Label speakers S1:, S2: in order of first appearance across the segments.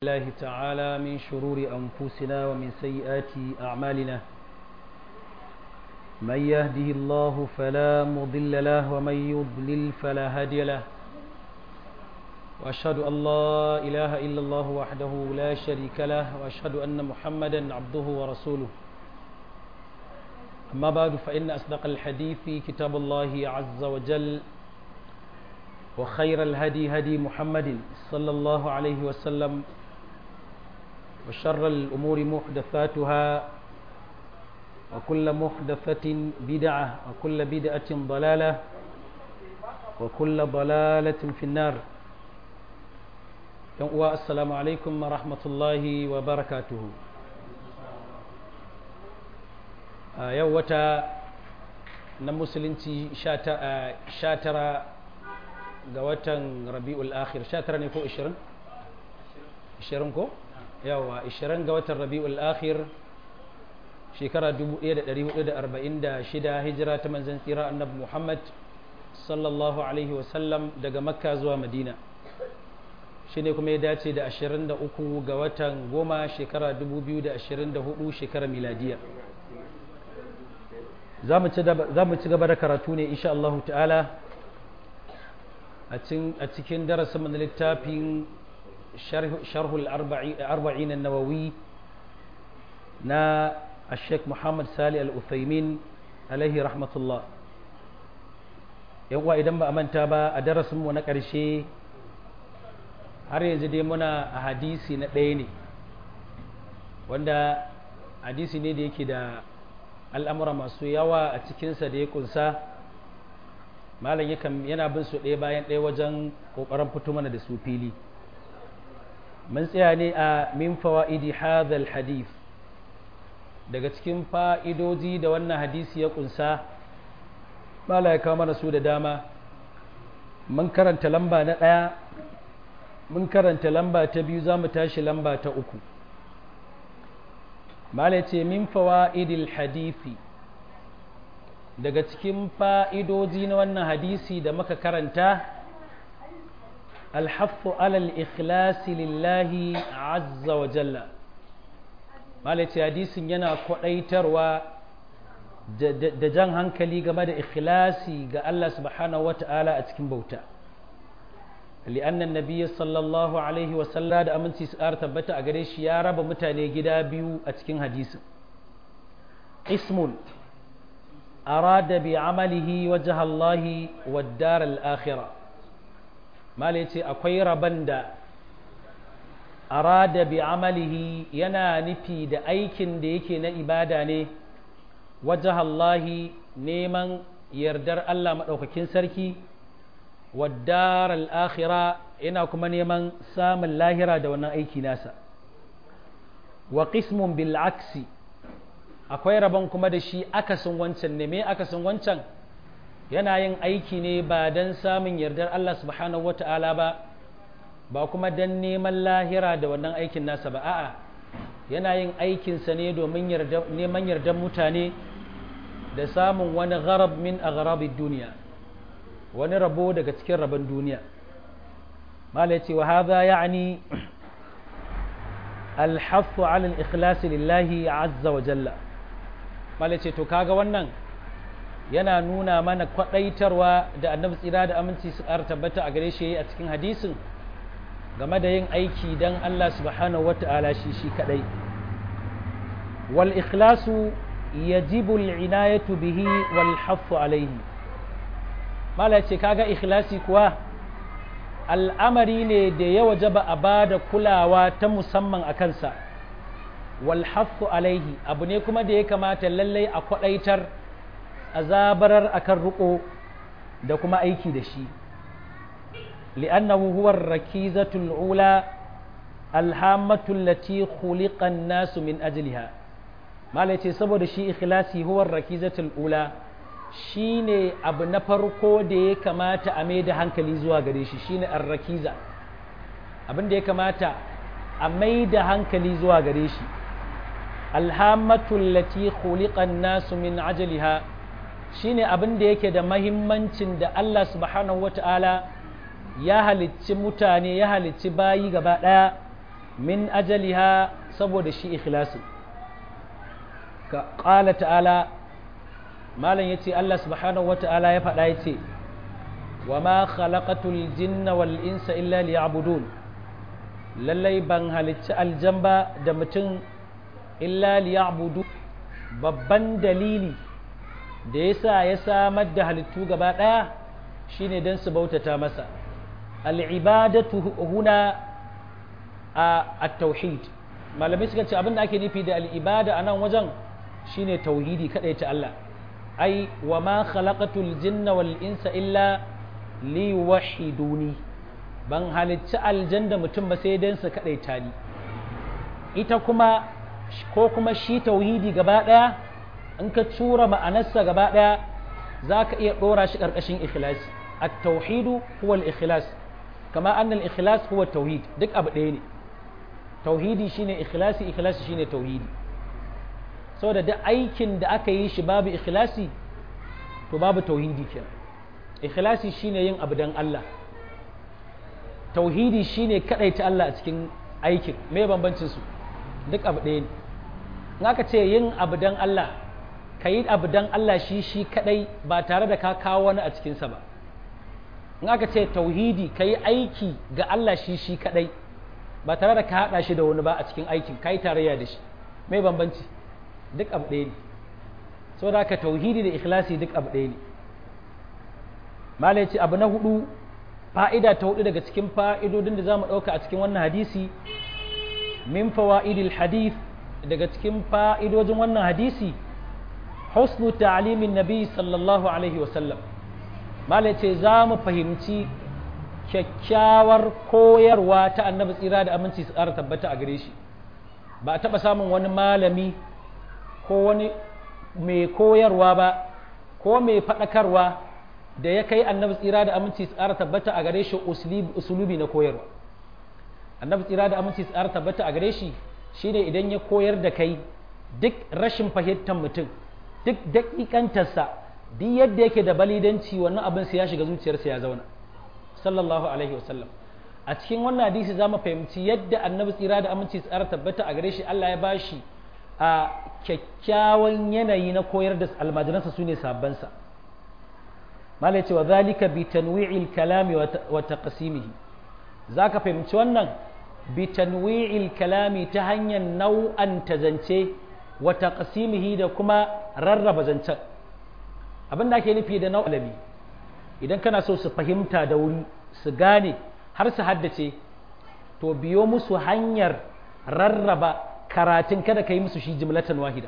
S1: الله تعالى من شرور أنفسنا ومن سيئات أعمالنا من يهده الله فلا مضل له ومن يضلل فلا هادي له وأشهد أن لا إله إلا الله وحده لا شريك له وأشهد أن محمدا عبده ورسوله أما بعد فإن أصدق الحديث كتاب الله عز وجل وخير الهدي هدي محمد صلى الله عليه وسلم وشر الأمور محدثاتها وكل محدثة بدعة وكل بدعة ضلالة وكل ضلالة في النار السلام عليكم ورحمة الله وبركاته yau wata na musulunci sha tara ga watan rabi'ul akhir sha tara ne ko ishirin? ishirin ko? yawa 20 ga watan rabi'ul akhir shekara 1446 hijira ta manzan tsira annabi muhammad sallallahu alaihi wasallam daga makka zuwa madina shi ne kuma ya dace da 23 ga watan goma shekara 2024 shekara miladiya za mu ci gaba da karatu ne insha Allah ta'ala a cikin darasin na littafin شرح الأربعين النووي نا الشيخ محمد سالي الأثيمين عليه رحمة الله yawwa idan ba a manta ba a darasinmu na ƙarshe har yanzu dai muna a hadisi na ɗaya ne wanda hadisi ne da yake da al'amura masu yawa a cikinsa da ya kunsa malam yana bin su ɗaya bayan ɗaya wajen ƙoƙarin fito mana da su fili mun tsaya ne a min fawa'idi hadhal hadith daga cikin fa'idoji da wannan hadisi ya kunsa mala ya kawo mana su da dama mun karanta lamba na ɗaya mun karanta lamba ta biyu za mu tashi lamba ta uku mala ce min fawa'idil hadithi daga cikin fa'idoji na wannan hadisi da muka karanta الحث على الإخلاص لله عز وجل malaci hadisin yana kwaɗaitarwa da jan hankali game da ikhlasi ga Allah subhanahu wa ta'ala a cikin bauta li'annan nabiyyi sallallahu alaihi wa sallam da aminci su ƙara tabbata a gare shi ya raba mutane gida biyu a cikin hadisin ismun arada bi amalihi wajha Allah wa dar al-akhirah malai ce akwai rabon da arada bi amalihi yana nufi da aikin da yake na ibada ne wajahallahi neman yardar Allah maɗaukakin sarki waddar al'akhira yana kuma neman samun lahira da wannan aiki nasa wa qismun bil aksi akwai rabon kuma da shi akasin wancan ne me akasin wancan yana yin aiki ne ba don samun yardar Allah subhanahu wa ta'ala ba ba kuma don neman lahira da wannan aikin nasa ba a'a yana yin aikinsa ne domin neman yardar mutane da samun wani gharab min a duniya wani rabo daga cikin rabon duniya mala ce wa haza ya'ani alhaffu ala al-ikhlasi lillahi azza wa jalla mala ce to kaga wannan yana nuna mana kwadaitarwa da annabi tsira da aminci su ƙara tabbata a gare shi a cikin hadisin game da yin aiki don Allah subhanahu wata'ala shi shi kadai wal ikhlasu yajibu al'inayatu bihi wal haffu alaihi mala ce kaga ikhlasi kuwa al'amari ne da ya wajaba a bada kulawa ta musamman a kansa wal haffu alaihi abu ne kuma da ya kamata lallai a kwadaitar azabarar akan ruko da kuma aiki da shi li'annahu huwa rakizatul ula alhamatu allati khuliqa an-nasu min ajliha malai ce saboda shi ikhlasi huwa rakizatul ula shine abu na farko da ya kamata a mai da hankali zuwa gare shi shine ar-rakiza abin da ya kamata a mai da hankali zuwa gare shi alhamatu allati khuliqa an-nasu min ajliha shine abin da yake da mahimmancin da Allah subhanahu wata'ala ya halicci mutane ya halicci bayi gaba ɗaya min ajaliha saboda shi ikhlasi ka ƙala ta'ala malam ya ce Allah subhanahu wa ta'ala ya faɗa ya ce wa ma khalaqatul jinna wal insa illa liya'budun lallai ban halicci aljamba da mutum illa liya'budu babban dalili da yasa ya samar da halittu gaba ɗaya shine don su bautata masa al'ibadatu huna a tauhid malamai suka ce abinda ake nufi da al'ibada a nan wajen shine tauhidi kadai ta Allah ai wa ma khalaqatul jinna wal insa illa li wahiduni ban halicci aljanda mutum ba sai dan su kadai ta ni ita kuma ko kuma shi tauhidi gaba daya in ka tura ma'anarsa gaba daya zaka iya dora shi karkashin ikhlasi at-tauhidu huwa al-ikhlas kama anna al-ikhlas huwa at-tauhid duk abu ɗaya ne tauhidi shine ikhlasi ikhlasi shine tauhidi saboda duk aikin da aka yi shi babu ikhlasi to babu tauhidi kenan ikhlasi shine yin abu dan Allah tauhidi shine kadaita Allah a cikin aikin me bambancin su duk abu ɗaya ne in aka ce yin abu dan Allah ka yi abu dan Allah shi shi kadai ba tare da ka kawo wani a cikinsa ba in aka ce tauhidi ka yi aiki ga Allah shi shi kadai ba tare da ka haɗa shi da wani ba a cikin aikin ka yi tarayya da shi mai bambanci duk abu ɗaya ne so da ka tauhidi da ikhlasi duk abu ɗaya ne malai ce abu na hudu fa'ida ta hudu daga cikin fa'idodin da za mu ɗauka a cikin wannan hadisi min fawa'idil hadith daga cikin fa'idojin wannan hadisi husnu ta'alimin nabi sallallahu alaihi wasallam malai ce za mu fahimci kyakkyawar koyarwa ta annabi tsira da aminci su ƙara tabbata a gare shi ba a taɓa samun wani malami ko wani mai koyarwa ba ko mai faɗakarwa da ya kai annabi tsira da aminci su ƙara tabbata a gare shi usulubi na koyarwa annabi tsira da aminci su ƙara tabbata a gare shi shine idan ya koyar da kai duk rashin fahimtar mutum duk daƙiƙantarsa duk yadda yake da balidanci wannan abin sai ya shiga zuciyarsa ya zauna sallallahu alaihi wasallam a cikin wannan hadisi za mu fahimci yadda annabi tsira da aminci tsara tabbata a gare shi Allah ya bashi a kyakkyawan yanayi na koyar da almajiransa su ne sabbansa malai ce wa zalika bi tanwi'il kalami wa taqsimihi zaka fahimci wannan bi tanwi'il kalami ta hanyar nau'an zance wa taqsimihi da kuma rarraba zancen abin da ake nufi da nau'alabi idan kana so su fahimta da wuri su gane har su haddace to biyo musu hanyar rarraba karatun kada ka yi musu shi jimlatan wahida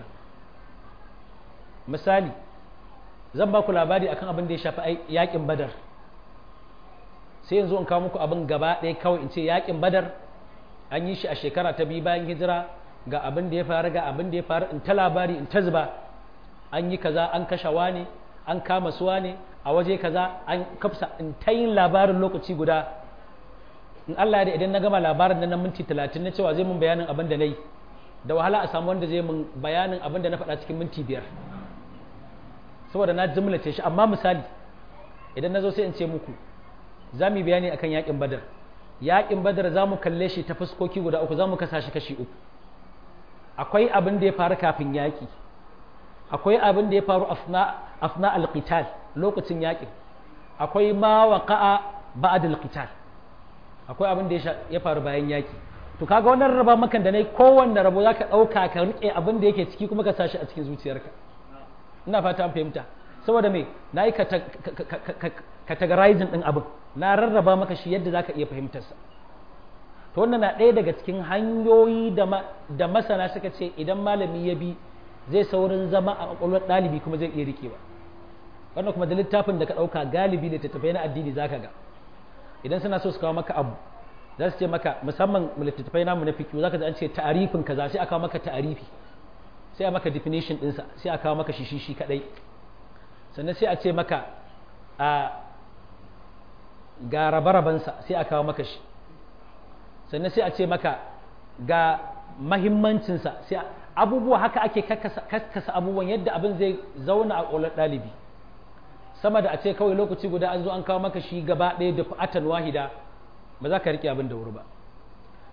S1: misali zan ba ku labari akan abin da ya shafi yakin badar sai yanzu in kawo muku abin gaba ɗaya kawai in ce yakin badar an yi shi a shekara ta biyu bayan hijira ga abin da ya faru ga abin da ya faru in ta labari in ta zuba an yi kaza an kashe ne an kama suwa ne a waje kaza an kafsa in ta yin labarin lokaci guda in Allah ya idan na gama labarin nan na minti talatin na cewa zai mun bayanin abin da na yi da wahala a samu wanda zai mun bayanin abin da na faɗa cikin minti biyar saboda na jimlace shi amma misali idan na zo sai in ce muku za mu yi bayani akan yakin badar yakin badar za mu kalle shi ta fuskoki guda uku za mu kasa shi kashi uku akwai abin da ya faru kafin yaki akwai abin da ya faru afna alqital lokacin yakin akwai ma waqa'a ba'd alqital akwai abin da ya faru bayan yaki to kaga wannan raba makan da nayi kowanne rabo zaka dauka ka rike abin da yake ciki kuma ka sashi a cikin zuciyarka ina fata an fahimta saboda me nayi categorizing din abin na rarraba maka shi yadda zaka iya fahimtar sa to wannan na ɗaya daga cikin hanyoyi da masana suka ce idan malami ya bi zai saurin zama a kwakwalwar ɗalibi kuma zai iya rikewa wannan kuma da littafin da ka ɗauka galibi da tattafai na addini za ka ga idan suna so su kawo maka abu za su ce maka musamman littattafai namu na fikiyu za ka ji an ce ta'arifin kaza sai a kawo maka ta'arifi sai a maka definition ɗinsa sai a kawo maka shi shi kaɗai sannan sai a ce maka a ga rabe-rabensa sai a kawo maka shi sannan sai a ce maka ga mahimmancinsa sai abubuwa haka ake kakkasa abubuwan yadda abin zai zauna a ƙwalar ɗalibi sama da a ce kawai lokaci guda an zo an kawo maka shi gaba ɗaya da fa'atan wahida ba za ka riƙe abin da wuri ba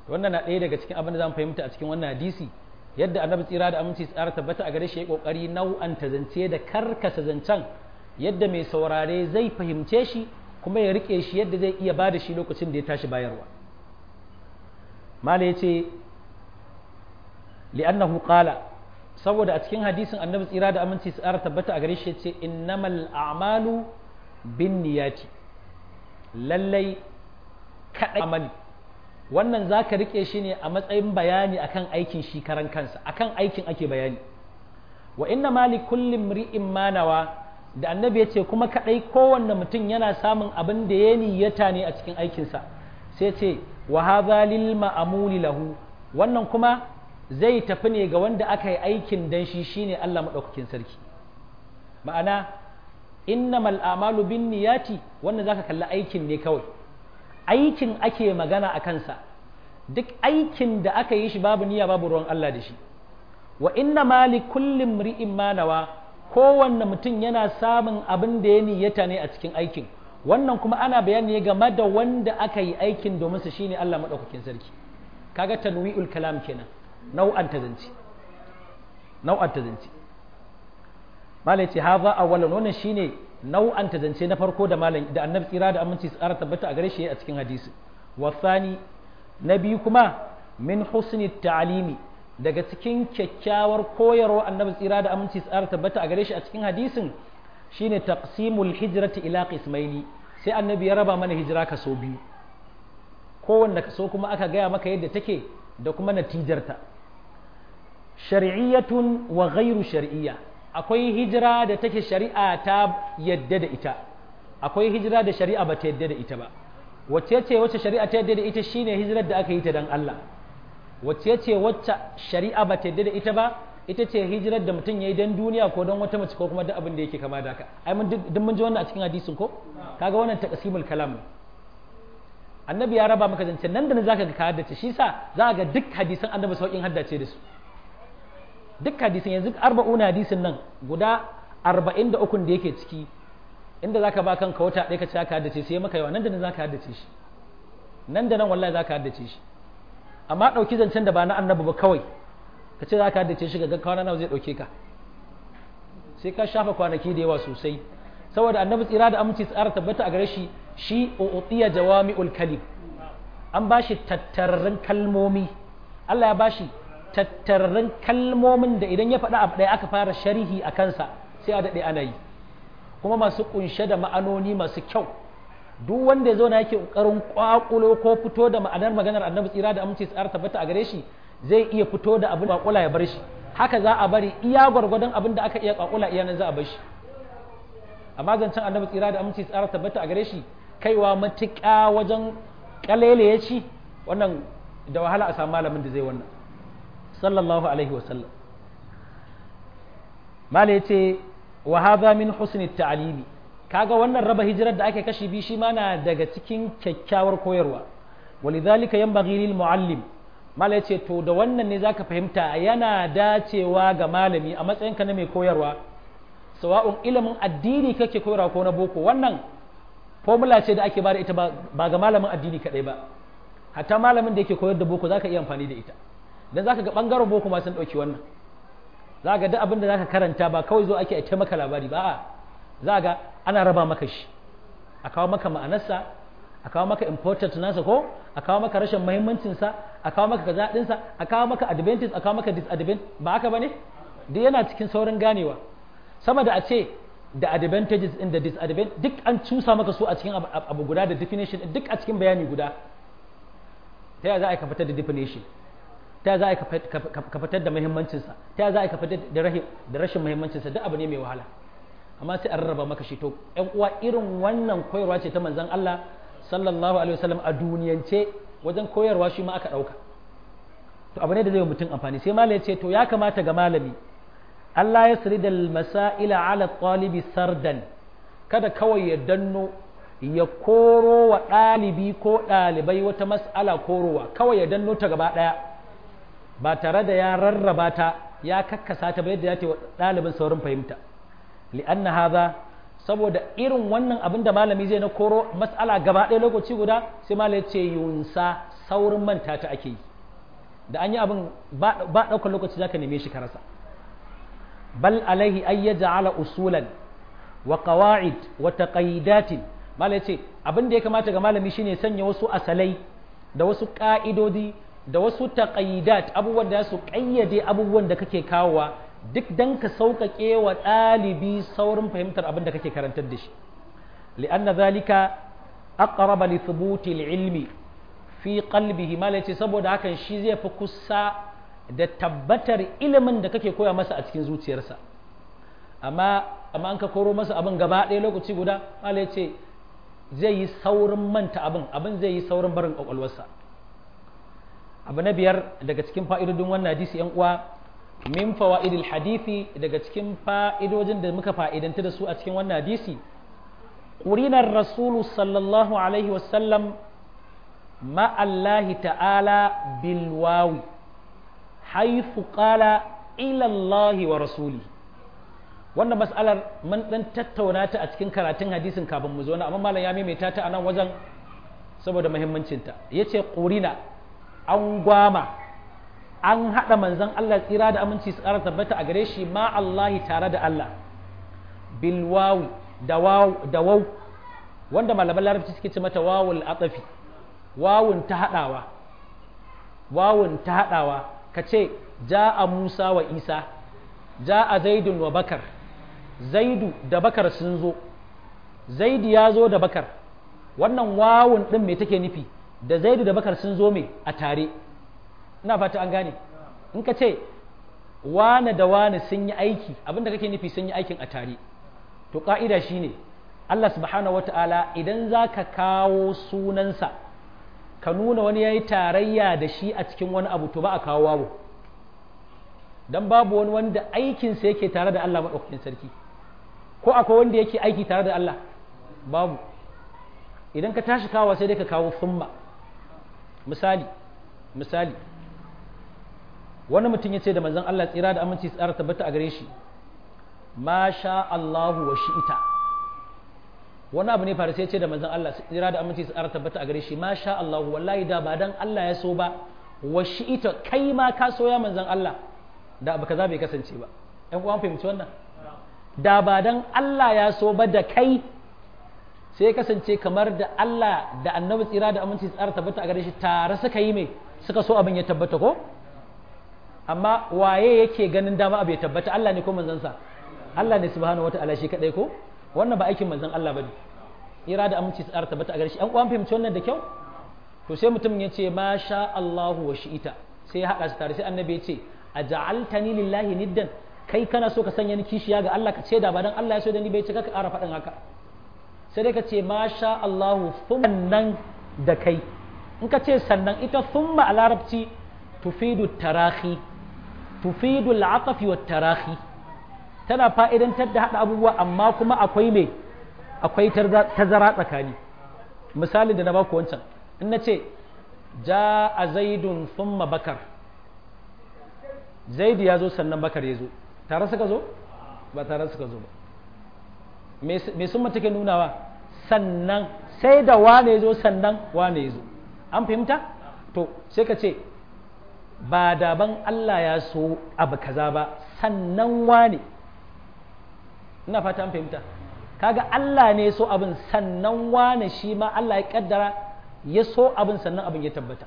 S1: wannan na ɗaya daga cikin abin da zamu fahimta a cikin wannan hadisi yadda annabi tsira da aminci tsara tabbata a gare shi ya kokari nau'anta zance da karkasa zancen yadda mai saurare zai fahimce shi kuma ya rike shi yadda zai iya bada shi lokacin da ya tashi bayarwa mala yace li'annahu qala saboda a cikin hadisin annabi tsira da aminci tsara tabbata a gare shi yace innamal a'malu binniyati lallai kadai amali wannan za ka riƙe shi ne a matsayin bayani akan aikin shi karan kansa akan aikin ake bayani wa inna mali kullum ri'in manawa da annabi ya ce kuma kaɗai kowanne mutum yana samun abin da ya niyyata ne a cikin aikinsa sai ce wa hadha lil ma'amuli lahu wannan kuma zai tafi ne ga wanda aka yi aikin dan shi shine Allah madaukakin sarki ma'ana innamal a'malu bin niyati wannan zaka kalli aikin ne kawai aikin ake magana a kansa duk aikin da aka yi shi babu niyya babu ruwan Allah da shi wa inna ma li kullum ri'in manawa kowanne mutum yana samun abin da ya niyyata ne a cikin aikin wannan kuma ana bayani game da wanda aka yi aikin domin su shine Allah madaukakin sarki kaga tanwi'ul kalam kenan nau'an tazanci nau'an tazanci malai ce haza awwalan wannan shine nau'an tazance na farko da malam da annabi tsira da aminci tsara tabbata a gare shi a cikin hadisi wasani na biyu kuma min husni ta'alimi daga cikin kyakkyawar koyarwa annabi tsira da aminci tsara tabbata a gare shi a cikin hadisin shine taqsimul hijrati ila qismaini sai annabi ya raba mana hijira kaso biyu kowanne kaso kuma aka gaya maka yadda take da kuma natijarta shar'iyyatun wa ghairu shar'iyya akwai hijira da take shari'a ta yadda da ita akwai hijira da shari'a ba ta yadda da ita ba wacce ce wacce shari'a ta yadda da ita shine hijirar da aka yi ta dan Allah wacce ce wacce shari'a ba ta yadda da ita ba ita ce hijirar da mutum yayi dan duniya ko dan wata mace ko kuma duk abin da yake kama da haka ai mun duk mun ji wannan a cikin hadisin ko kaga wannan taqsimul kalam annabi ya raba maka zance nan da nan zaka ga ka haddace shi sa za ga duk hadisan annabi saukin haddace da su duk hadisin yanzu arba'una hadisin nan guda arba'in da ukun da yake ciki inda za ka ba kanka wata ɗaya ka ce ka haddace sai maka yawa nan da nan za ka haddace shi nan da nan wallahi za ka haddace shi amma ɗauki zancen da ba na annabi ba kawai ka ce za ka haddace shi ga kwana nawa zai ɗauke ka sai ka shafa kwanaki da yawa sosai saboda annabi tsira da aminci tsara tabbata a gare shi shi u'tiya jawami'ul kalim an ba shi tattararrun kalmomi Allah ya ba shi tattararrun kalmomin da idan ya faɗa abu ɗaya aka fara sharhi a kansa sai a daɗe ana yi kuma masu ƙunshe da ma'anoni masu kyau duk wanda ya zo na yake ƙoƙarin ƙwaƙulo ko fito da ma'anar maganar annabi tsira da aminci tsara tabbata a gare shi zai iya fito da abin ƙwaƙula ya bar shi haka za a bari iya gwargwadon abin da aka iya ƙwaƙula iya nan za a bar shi amma zancen annabi tsira da aminci tsara tabbata a gare shi kaiwa matuƙa wajen ƙalele ya ci wannan da wahala a samu malamin da zai wannan sallallahu alaihi wasallam mala ya ce wa hadha min husni ta'alimi kaga wannan raba hijirar da ake kashi bi shi ma na daga cikin kyakkyawar koyarwa walidhalika yanbaghi lil muallim mala ya ce to da wannan ne zaka fahimta yana dacewa ga malami a matsayinka na mai koyarwa sawa'un ilimin addini kake koyarwa ko na boko wannan formula ce da ake bada ita ba ga malamin addini kadai ba hatta malamin da yake koyar da boko zaka iya amfani da ita dan zaka ga bangaren boko ma sun dauki wannan za ga duk abin da zaka karanta ba kawai zo ake a maka labari ba a za ga ana raba maka shi a kawo maka ma'anarsa a kawo maka important nasa ko a kawo maka rashin muhimmancin sa a kawo maka kaza din sa a kawo maka advantage a kawo maka disadvantage ba haka bane duk yana cikin saurin ganewa sama da a ce da advantages in da disadvantages duk an cusa maka su a cikin abu guda da definition duk a cikin bayani guda ta yaya za a ka fitar da definition ta za a ka fitar da muhimmancinsa ta za a ka fitar da rashin muhimmancinsa duk abu ne mai wahala amma sai an rarraba maka shi to ƴan uwa irin wannan koyarwa ce ta manzon Allah sallallahu alaihi wasallam a duniyance wajen koyarwa shi ma aka ɗauka to abu ne da zai mutum amfani sai malai ya ce to ya kamata ga malami Allah ya sirida masaila ala talibi sardan kada kawai ya danno ya koro wa ɗalibi ko ɗalibai wata mas'ala korowa kawai ya danno ta gaba ɗaya ba tare da ya rarraba ta ya kakkasa ta ba yadda ya ce wa ɗalibin saurin fahimta li'anna haza saboda irin wannan abin da malami zai na koro mas'ala gaba ɗaya lokaci guda sai malami ce yunsa saurin manta ta ake yi da an yi abin ba ɗaukar lokaci zaka neme shi ka rasa bal alaihi ay yaj'ala usulan wa qawa'id wa taqayidatin malami ce abin da ya kamata ga malami shine sanya wasu asalai da wasu ka'idodi da wasu taqayidat abubuwan da su ƙayyade abubuwan da kake kawowa duk dan ka sauƙaƙe wa ɗalibi saurin fahimtar abin da kake karantar da shi li'anna zalika aqraba li thubuti ilmi fi qalbihi mala ce saboda hakan shi zai fi kusa da tabbatar ilimin da kake koya masa a cikin zuciyarsa amma amma an ka koro masa abin gaba ɗaya lokaci guda mala ce zai yi saurin manta abin abin zai yi saurin barin kwakwalwarsa abu na biyar daga cikin fa'idodin wannan hadisi yan uwa min fawaidil hadisi daga cikin fa'idojin da muka fa'idanta da su a cikin wannan hadisi qurinar rasulu sallallahu alaihi wasallam ma Allah ta'ala bil wawi haythu qala ila Allah wa rasuli wannan mas'alar mun dan tattauna ta a cikin karatun hadisin kafin mu zo na amma malam ya maimaita ta a nan wajen saboda muhimmancinta yace qurina an gwama an haɗa manzan Allah tsira da aminci su ƙara tabbata a gare shi ma Allahi tare da Allah bilwawi da wau wanda malaman larabci suke ce mata wawul atafi wawun ta haɗawa wawun ta haɗawa ka ce ja'a Musa wa Isa ja'a Zaidun wa Bakar Zaidu da Bakar sun zo Zaidu ya zo da Bakar wannan wawun ɗin me take nufi da Zaidu da Bakar sun zo me a tare ina fata an gane in ka ce wane da wane sun yi aiki abinda kake nufi sun yi aikin a tare to ka'ida shine Allah subhanahu wata'ala idan za ka kawo sunansa ka nuna wani ya yi tarayya da shi a cikin wani abu to ba a kawo wawo don babu wani wanda aikinsa yake tare da Allah maɗaukakin sarki ko akwai wanda yake aiki tare da Allah babu idan ka tashi kawo sai dai ka kawo summa misali misali wani mutum ya ce da manzon Allah tsira da aminci tsara tabbata a gare shi ma sha Allahu wa shi'ita wani abu ne fara sai ya ce da manzon Allah tsira da aminci tsara tabbata a gare shi ma sha Allahu wallahi da ba dan Allah ya so ba wa shi'ita kai ma ka so ya manzon Allah da abu kaza bai kasance ba ɗan uwan fahimci wannan da ba dan Allah ya so ba da kai sai ya kasance kamar da Allah da annabi tsira da aminci tsara tabbata a gare shi tare suka yi mai suka so abin ya tabbata ko amma waye yake ganin dama abu ya tabbata Allah ne ko manzansa Allah ne subhanahu wataala shi kadai ko wannan ba aikin manzon Allah bane tsira da aminci tsara tabbata a gare shi an kwan fahimci wannan da kyau to sai mutum ya ce ma sha Allahu wa shi'ita sai ya hada su tare sai annabi ya ce aja'altani lillahi niddan kai kana so ka sanya ni kishiya ga Allah ka ce da ba dan Allah ya so da ni bai ce ka ƙara faɗin haka sai dai ka ce ma sha Allahu sannan da kai in ka ce sannan ita thumma a larabci tufidu tarahi tufidu al'atafi wa tarahi tana fa'idantar da haɗa abubuwa amma kuma akwai mai akwai tazara tsakani misalin da na baku wancan in na ce ja a zaidun thumma bakar zaidu ya zo sannan bakar ya zo tare suka zo ba tare suka zo ba me sun take nunawa sannan sai da wane zo sannan wane zo an fahimta to sai ka ce ba daban Allah ya so abu kaza ba sannan wane ina fata an fahimta kaga Allah ne so abin sannan wane shi ma Allah ya kaddara ya so abin sannan abin ya tabbata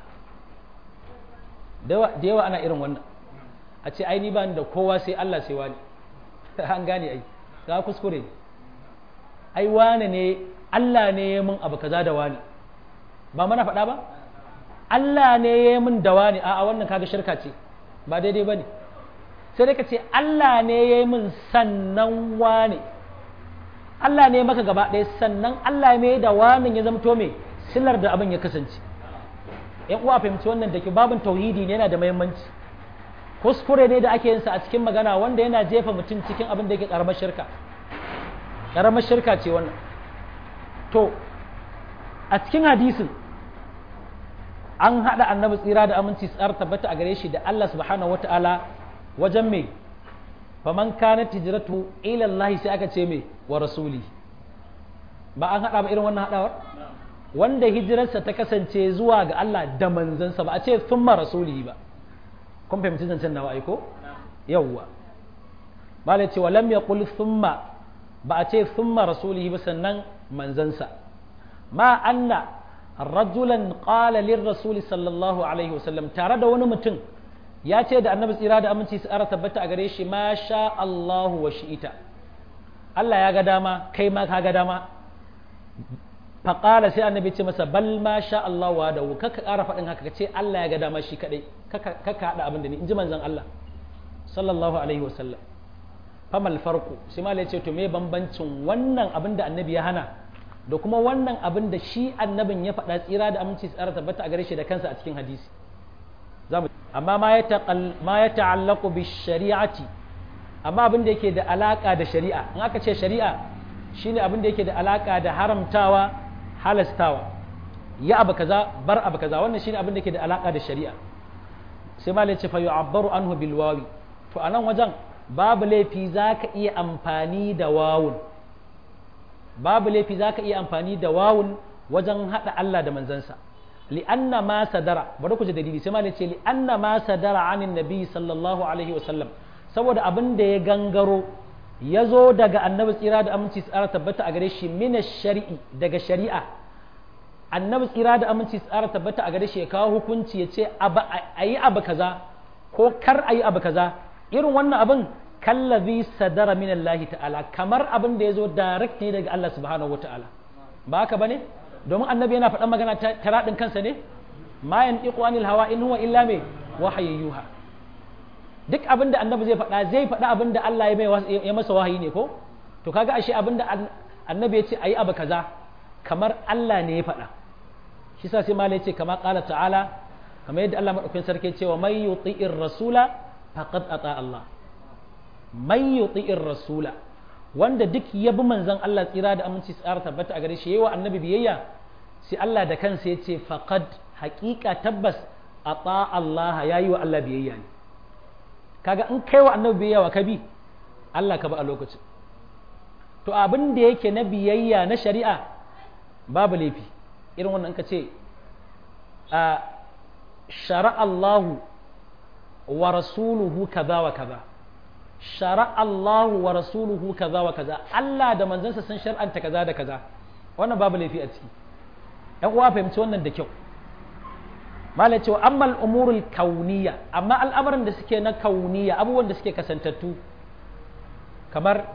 S1: da yawa ana irin wannan a ce ai ni ba da kowa sai Allah sai wani an gane ai ga kuskure ne ai wane ne Allah ne ya mun abu kaza da wani ba mana faɗa ba Allah ne ya mun da wani a wannan kaga shirka ce ba daidai ba ne sai dai ka ce Allah ne ya mun sannan wani Allah ne maka gaba ɗaya sannan Allah ne da wani ya zamto me silar da abin ya kasance yan uwa fahimci wannan da ke babin tauhidi ne yana da muhimmanci kuskure ne da ake yin sa a cikin magana wanda yana jefa mutum cikin abin da yake karamar shirka ƙaramar shirka ce wannan to a cikin hadisin an haɗa annabi tsira da aminci tsar tabbata a gare shi da Allah subhanahu wata'ala wajen me faman kana hijratu ila Allah sai aka ce me wa rasuli ba an haɗa ba irin wannan haɗawar wanda hijirarsa ta kasance zuwa ga Allah da manzansa ba a ce thumma rasulihi ba kun fahimci zancen nawa aiko yawwa malai ce walam yaqul thumma ba a ce thumma rasulihi ba sannan manzansa ma anna rajulan qala lirrasuli sallallahu alaihi wasallam tare da wani mutum ya ce da annabi tsira da aminci su ara tabbata a gare shi ma sha Allahu wa shi'ita Allah ya ga dama kai ma ka ga dama faƙala sai annabi ce masa bal ma sha Allah wa da kaka ƙara faɗin haka ce Allah ya ga dama shi kaɗai kaka haɗa abin da ni in ji manzon Allah sallallahu alaihi wasallam famal farko shi ma ya ce to me bambancin wannan abin da annabi ya hana da kuma wannan abin da shi annabin ya faɗa tsira da aminci tsara tabbata a gare shi da kansa a cikin hadisi amma ma ya ta'allaku bi shari'ati amma abin da yake da alaka da shari'a in aka ce shari'a shine abin da yake da alaka da haramtawa halastawa ya abu kaza bar abu kaza wannan shine abin da yake da alaka da shari'a sai malai ce fa yu'abbaru anhu bil wawi to anan wajen babu laifi zaka iya amfani da wawun babu laifi zaka iya amfani da wawun wajen hada Allah da manzansa li'anna ma sadara bari ku ji dalili sai malai ce li'anna ma sadara anin nabi sallallahu alaihi wasallam saboda abin da ya gangaro ya zo daga annabi tsira da aminci tsara tabbata a gare shi mina shari'i daga shari'a annabi tsira da aminci tsara tabbata a gare shi ya kawo hukunci ya ce a yi abu kaza ko kar a yi abu kaza irin wannan abin kallazi sadara min Allah ta'ala kamar abin da ya zo direct ne daga Allah subhanahu wa ta'ala ba haka bane domin annabi yana faɗan magana ta raɗin kansa ne ma yantiqu anil hawa in huwa illa me wahayyuha duk abin da annabi zai faɗa zai faɗa abin da Allah ya masa wahayi ne ko to kaga ashe abin da annabi ya ce ayi abu kaza kamar Allah ne ya faɗa shi sa sai malai ce kama qala ta'ala kamar yadda Allah madaukakin sarki ya ce wa may yuti'ir rasula faqad ata Allah may yuti'ir rasula wanda duk ya bi manzon Allah tsira da aminci tsara tabbata a gare shi yayi wa annabi biyayya sai Allah da kansa ya ce faqad haƙiƙa tabbas ata Allah yayi wa Allah biyayya ne kaga in kai wa annabi biyayya wa kabi Allah ka ba a lokacin to abin da yake na biyayya na shari'a babu laifi irin wannan ka ce a shara Allahu wa rasuluhu kaza wa kaza shara Allahu wa rasuluhu kaza wa kaza Allah da manzansa sun shar'anta kaza da kaza wannan babu laifi a ciki ɗan uwa fahimci wannan da kyau malai cewa amma al'umurul kauniya amma al'amuran da suke na kauniya abubuwan da suke kasantattu kamar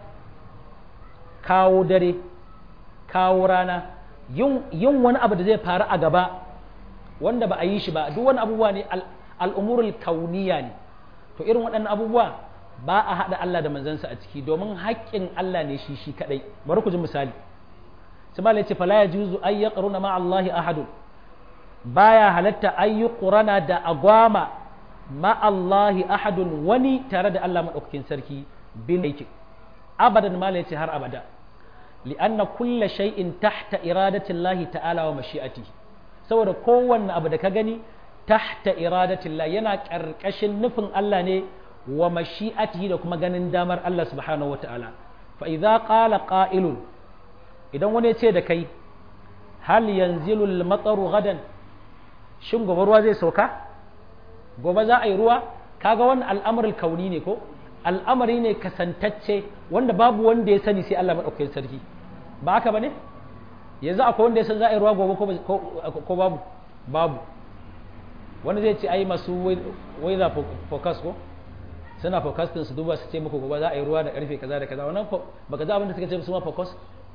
S1: kawo dare kawo rana yin wani abu da zai faru a gaba wanda ba a yi shi ba duk wani abubuwa ne al'umurul kauniya ne to irin waɗannan abubuwa ba a haɗa Allah da manzansa a ciki domin haƙƙin Allah ne shi shi kaɗai bari ku ji misali sai malai ce fala ya juzu ay yaqruna ma Allah ahadun baya halatta ayi qurana da agwama ma Allahi ahadun wani tare da Allah madaukakin sarki bin yake abadan mala yace har abada li'anna kulla shay'in tahta iradati Allah ta'ala wa mashi'atihi saboda kowanne abu da ka gani tahta iradati Allah yana karkashin nufin Allah ne wa mashi'atihi da kuma ganin damar Allah subhanahu wata'ala fa idza qala qa'ilun idan wani ya ce da kai hal yanzilu al-mataru gadan shin gobe ruwa zai sauka gobe za a yi ruwa kaga wannan al'amarin kauni ne ko al'amari ne kasantacce wanda babu wanda ya sani sai Allah maɗaukakin sarki ba haka ba ne yanzu akwai wanda ya san za a yi ruwa gobe ko babu babu wanda zai ce ai masu weather focus ko suna focus din su duba su ce muku gobe za a yi ruwa da karfe kaza da kaza wannan baka za abin da suka ce su ma focus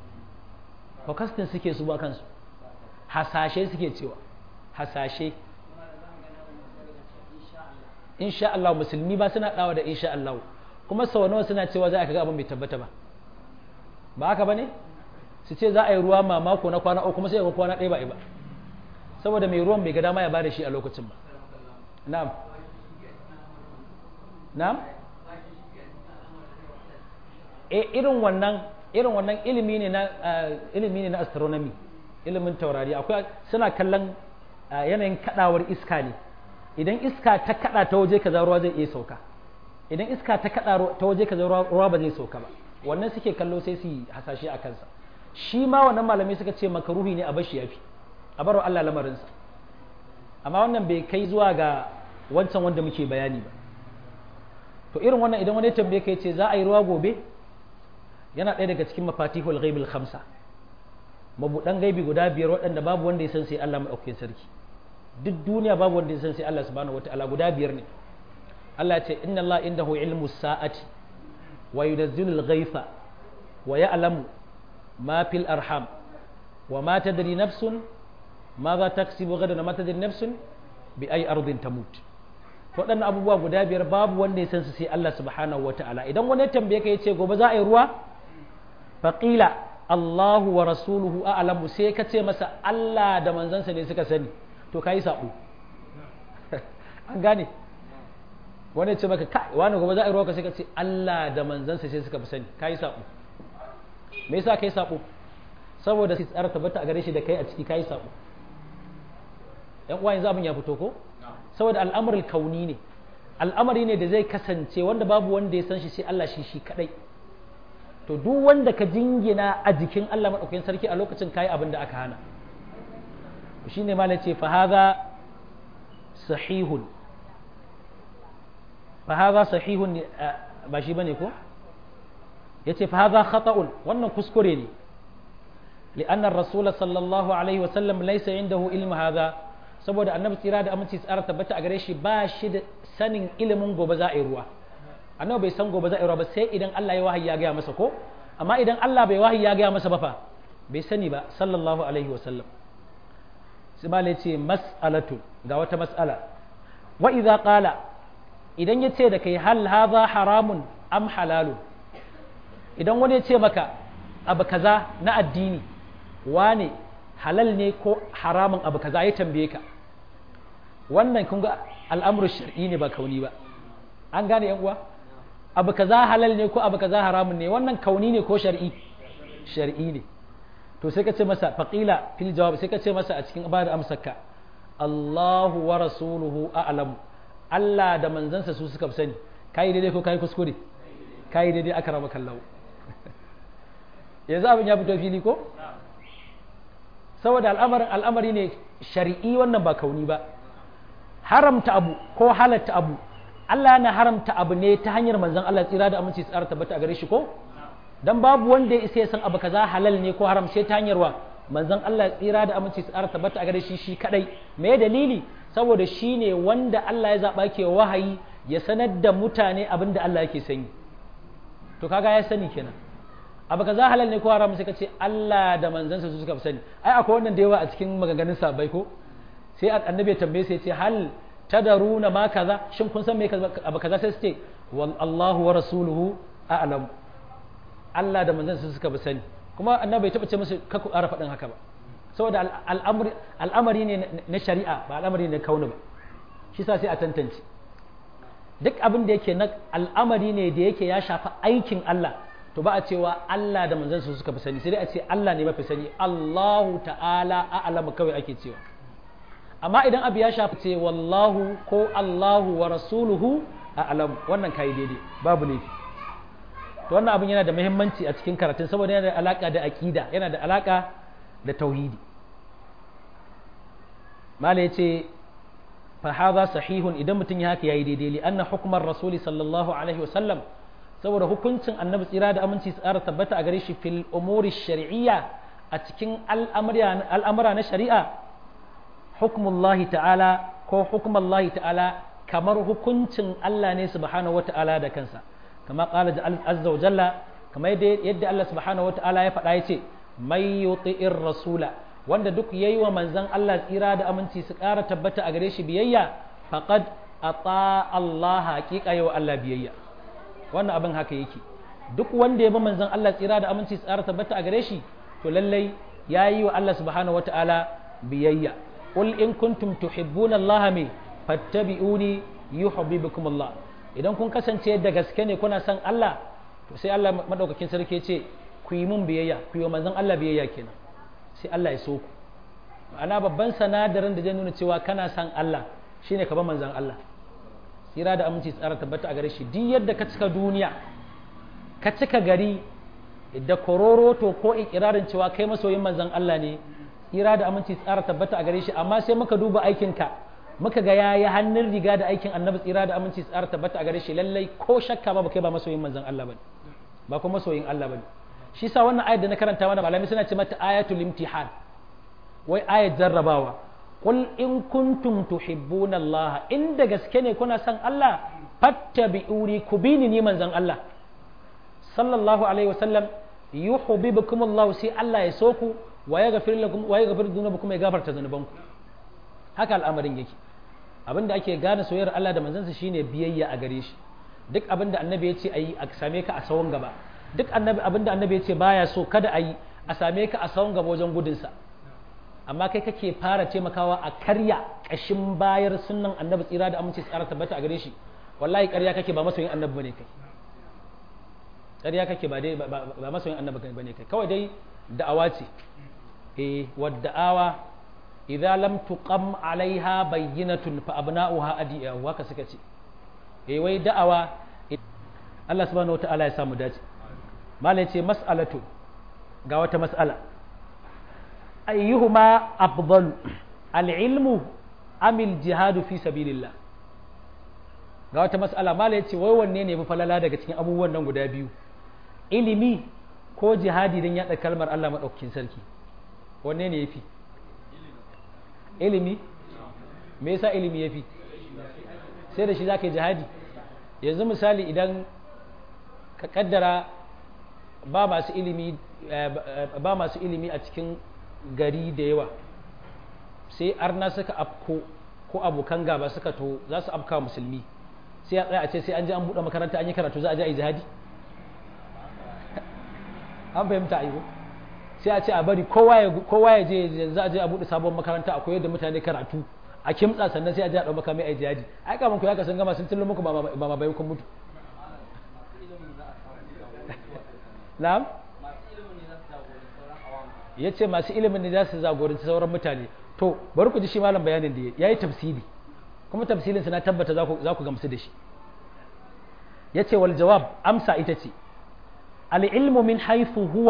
S1: focus din suke su ba kansu hasashe suke cewa hasashe insha Allah musulmi ba suna dawa da insha Allah kuma sau nawa suna cewa za a kaga abin bai tabbata ba ba haka bane su ce za a yi ruwa mamako na kwana uku kuma sai ga kwana ɗaya ba ba saboda mai ruwan bai ga dama ya bada shi a lokacin ba na'am na'am e irin wannan irin wannan ilimi ne na ilimi ne na astronomy ilimin taurari akwai suna kallon yanayin kadawar iska ne idan iska ta kada ta waje kaza ruwa zai iya sauka idan iska ta kada ta waje kaza ruwa ba zai sauka ba wannan suke kallo sai su hasashe a kansa shi ma wannan malamai suka ce makaruhi ne a bashi yafi a bar Allah lamarinsa amma wannan bai kai zuwa ga wancan wanda muke bayani ba to irin wannan idan wani tambaye kai ce za a yi ruwa gobe yana ɗaya daga cikin mafatihul ghaibul khamsa mabudan gaibi guda biyar waɗanda babu wanda ya san sai Allah madaukakin sarki duk duniya babu wanda ya san sai Allah subhanahu wataala guda biyar ne Allah ya ce inna Allah indahu ilmu sa'ati wa yunazzilul ghaifa wa ya'lamu ma fil arham wa ma tadri nafsun ماذا تكسب غدا ما تدري نفس بأي أرض تموت waɗannan abubuwa guda biyar babu wanda ya san su sai Allah subhanahu wata'ala idan wani tambaye ka yace gobe za a yi ruwa faqila Allahu wa rasuluhu a'lamu sai ka ce masa Allah da manzansa ne suka sani to kai sabo an gane wani ya ce maka kai wani gobe za a yi ruwa ka sai ka ce Allah da manzansa sai suka fi sani kai sabo me yasa kai sabo saboda sai tsara tabbata a gare shi da kai a ciki kai sabo yan uwa yanzu abin ya fito ko saboda al'amarin kauni ne al'amari ne da zai kasance wanda babu wanda ya san shi sai Allah shi shi kadai to duk wanda ka jingina a jikin Allah madaukakin sarki a lokacin kai abin da aka hana shine malai ce fa hadha sahihun fa hadha sahihun ba shi bane ko yace fa hadha khata'un wannan kuskure ne لأن الرسول صلى الله عليه وسلم ليس عنده علم هذا saboda annabi tsira da aminci tsara tabbata a gare shi ba shi da sanin ilimin gobe za a yi ruwa annabi bai san gobe za a yi ruwa ba sai idan Allah ya wahayi ya gaya masa ko amma idan Allah bai wahayi ya gaya masa ba fa bai sani ba sallallahu alaihi wa sallam sai ma ce mas'alatu ga wata mas'ala wa idza qala idan ya ce da kai hal hadha haramun am halalun idan wani ya ce maka abu kaza na addini wane halal ne ko haramun abu kaza ya tambaye ka wannan kun ga al'amuru shar'i ne ba kauni ba an gane yan uwa abu kaza halal ne ko abu kaza haramun ne wannan kauni ne ko shar'i shar'i ne to sai ka ce masa faqila fil jawab sai ka ce masa a cikin bada amsarka Allahu wa rasuluhu a'lam Allah da manzansa su suka sani kai daidai ko kai kuskure kai daidai aka rama kallahu yanzu abin ya fito fili ko saboda al'amarin al'amari ne shari'i wannan ba kauni ba haramta abu ko halatta abu Allah yana haramta abu ne ta hanyar manzon Allah tsira da aminci tsara tabbata a gare shi ko dan babu wanda ya isa ya san abu kaza halal ne ko haram sai ta hanyar wa manzon Allah tsira da aminci tsara tabbata a gare shi shi kadai me dalili saboda shi ne wanda Allah ya zaba ke wahayi ya sanar da mutane abin da Allah yake sani to kaga ya sani kenan abu kaza halal ne ko haram sai ka ce Allah da manzansa su suka sani ai akwai wannan da yawa a cikin maganganun sabai ko sai annabi ya tambaye sai ya ce hal tadaruna ma kaza shin kun san me abu kaza sai su ce wal Allahu wa rasuluhu a'lam Allah da manzansa su suka sani kuma annabi bai taba ce musu ka ku ƙara faɗin haka ba saboda al'amari al'amari ne na shari'a ba al'amari ne na kauna ba shi sa sai a tantance duk abin da yake na al'amari ne da yake ya shafi aikin Allah to ba a cewa Allah da manzansa suka fi sani sai dai a ce Allah ne mafi sani Allahu ta'ala a'lamu kawai ake cewa amma idan abu ya shafi ce wallahu ko Allahu wa rasuluhu a'lamu wannan kai daidai babu laifi to wannan abin yana da muhimmanci a cikin karatun saboda yana da alaka da aqida yana da alaka da tauhidi mala yace fa hadha sahihun idan mutum ya haka yayi daidai li anna hukmar rasuli sallallahu alaihi wa sallam saboda hukuncin annabi tsira da aminci tsara tabbata a gare shi fil umuri shari'iyya a cikin al'amura na shari'a hukmullahi ta'ala ko hukmullahi ta'ala kamar hukuncin Allah ne subhanahu wata'ala da kansa kama qala azza wa jalla kamar yadda Allah subhanahu wata'ala ya faɗa yace may yuti'ir rasula wanda duk yayi wa manzon Allah tsira da aminci su ƙara tabbata a gare shi biyayya faqad ata Allah haqiqa yau Allah biyayya wannan abin haka yake duk wanda ya bi manzon Allah tsira da aminci tsara tabbata a gare shi to lallai ya yi wa Allah subhanahu wata'ala biyayya qul in kuntum tuhibbuna Allah me fattabi'uni yuhibbukum Allah idan kun kasance da gaske ne kuna son Allah to sai Allah madaukakin sarki ce ku yi mun biyayya ku yi wa manzon Allah biyayya kenan sai Allah ya so ku ana babban sanadarin da zai nuna cewa kana son Allah shine ka ba manzon Allah tsira da aminci tsara tabbata a gare shi duk yadda ka cika duniya ka cika gari da kororoto ko ikirarin cewa kai masoyin manzon Allah ne tsira da aminci tsara tabbata a gare shi amma sai muka duba aikinka muka ga yayi hannun riga da aikin annabi tsira da aminci tsara tabbata a gare shi lallai ko shakka ba kai ba masoyin manzon Allah bane ba kuma masoyin Allah bane shi sa wannan ayat da na karanta mana malami suna ce mata ayatul imtihan wai ayat jarrabawa qul in kuntum tuhibbuna Allah in da gaske ne kuna son Allah fattabi'uni ku bini ni manzon Allah sallallahu alaihi wasallam yuhibbukum Allah sai Allah ya so ku wa yaghfir lakum wa yaghfir dhunubakum ya gafarta zunubanku haka al'amarin yake abinda ake gane soyayyar Allah da manzansa shine biyayya a gare shi duk abinda annabi ya ce ayi a same ka a sawon gaba duk annabi abinda annabi ya ce baya so kada ayi a same ka a sawon gaba wajen gudunsa amma kai kake fara taimakawa a karya kashin bayar sunnan annabi tsira da aminci tsara tabbata a gare shi wallahi ƙarya kake ba masoyin annabi bane kai ƙarya kake ba dai ba masoyin annabi bane kai kawai dai da'awa ce eh wadda'awa idza lam tuqam alaiha bayyinatun fa abna'uha adiya haka suka ce eh wai da'awa Allah subhanahu wataala ya samu dace malai ce mas'alatu ga wata mas'ala ayyuhuma afdalu al-ilmu am al-jihadu fi sabilillah ga wata mas'ala malai ce wai wanne ne fi falala daga cikin abubuwan nan guda biyu ilimi ko jihadi don yaɗa kalmar Allah maɗaukakin sarki wanne ne ya fi ilimi me yasa ilimi ya fi sai da shi za ka yi jihadi yanzu misali idan ka kaddara ba masu ilimi ba masu ilimi a cikin gari da yawa sai arna suka afko ko abokan gaba suka to za su afka musulmi sai a tsaya a ce sai an ji an buɗe makaranta an yi karatu za a je a yi jihadi an fahimta a sai a ce a bari kowa ya je za a je a buɗe sabon makaranta a koyar da mutane karatu a kimtsa sannan sai a je a ɗau makami a jihadi ai kaman ku ya ka san gama sun tillo muku ba ma bayan kun mutu na'am ya ce masu ilimin ne za su zagoranci sauran mutane to bari ku ji shi malam bayanin da ya yi tafsiri kuma tafsirinsa na tabbata za ku gamsu da shi ya ce wal jawab amsa ita ce العلم من حيث هو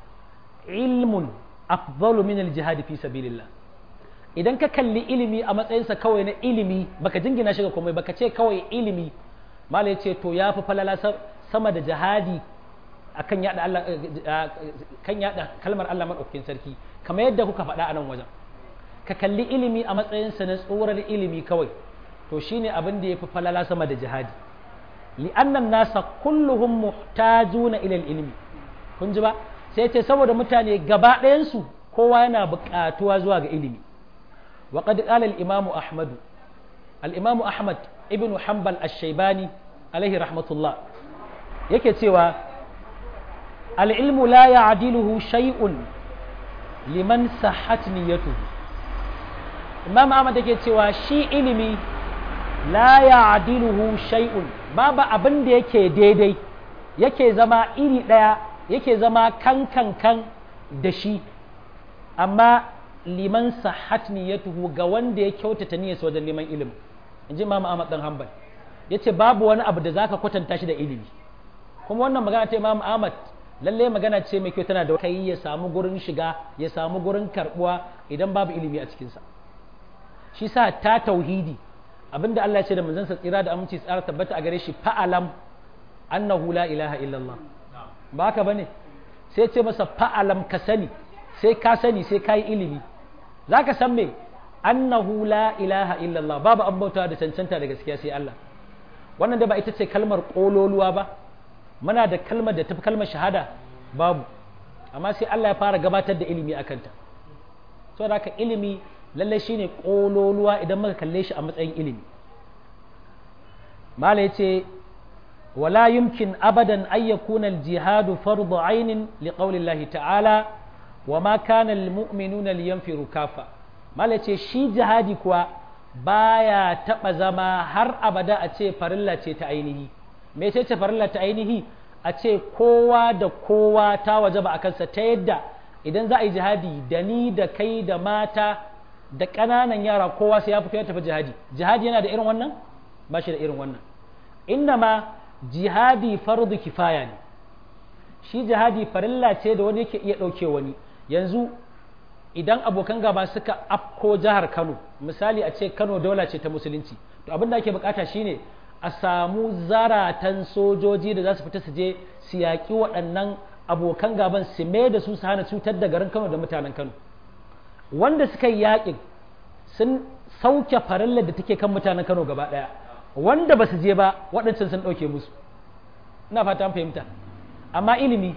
S1: علم أفضل من الجهاد في سبيل الله idan ka kalli ilimi a matsayinsa kawai na ilimi baka jingina shi ga komai baka ce kawai ilimi malai ce to ya fi falala sama da jihadi akan yada Allah kan yada kalmar Allah madaukakin sarki kamar yadda kuka faɗa a nan wajen ka kalli ilimi a matsayinsa na tsorar ilimi kawai to shine abin da ya fi falala sama da jihadi li'anna nasa kulluhum muhtajuna ila ilmi kun ji ba sai ce saboda mutane gaba ɗayansu kowa yana buƙatuwa zuwa ga ilimi wa qad qala al-imamu ahmad al-imamu ahmad ibn hanbal ash-shaybani alaihi rahmatullah yake cewa al-ilmu la ya'diluhu shay'un liman sahhat niyyatuhu imam ahmad yake cewa shi ilimi la ya'diluhu shay'un babu abin da yake daidai yake zama iri ɗaya yake zama kan kan kan da shi amma liman sahat niyyatuhu ga wanda ya kyautata niyyarsa wajen neman ilimi in ji Imam Ahmad dan Hanbal yace babu wani abu da zaka kwatanta shi da ilimi kuma wannan magana ta Imam Ahmad lalle magana ce mai kyau tana da kai ya samu gurin shiga ya samu gurin karbuwa idan babu ilimi a cikinsa shi sa ta tauhidi abinda Allah ya ce da manzansa tsira da aminci tsara tabbata a gare shi fa'alam annahu la ilaha illallah ba haka bane sai ce masa fa'alam ka sani sai ka sani sai ka yi ilimi za ka san me annahu la ilaha illallah babu an bauta da cancanta da gaskiya sai Allah wannan da ba ita ce kalmar kololuwa ba muna da kalmar da tafi kalmar shahada babu amma sai Allah ya fara gabatar da ilimi a kanta saboda haka ilimi lallai shine kololuwa idan muka kalle shi a matsayin ilimi mala yace wala yumkin abadan an yakuna al-jihad fardu ainin liqawli Allah ta'ala wa ma kana al-mu'minuna liyanfiru kafa mala yace shi jihadi kuwa baya taba zama har abada a ce farilla ce ta ainihi me ce ce farilla ta ainihi a ce kowa da kowa ta wajaba a kansa ta yadda idan za a yi jihadi da ni da kai da mata da ƙananan yara kowa sai ya fito ya tafi jihadi jihadi yana da irin wannan ba shi da irin wannan inna ma jihadi fardu kifaya ne shi jihadi farilla ce da wani yake iya ɗauke wani yanzu idan abokan gaba suka afko jihar Kano misali a ce Kano daula ce ta musulunci to abin da ake bukata shine a samu zaratan sojoji da za su fita su je su yaƙi waɗannan abokan gaban su mai da su su hana cutar da garin Kano da mutanen Kano wanda suka yi yaƙin sun sauke farillar da take kan mutanen Kano gaba ɗaya wanda ba su je ba waɗancan sun ɗauke musu ina fata an fahimta amma ilimi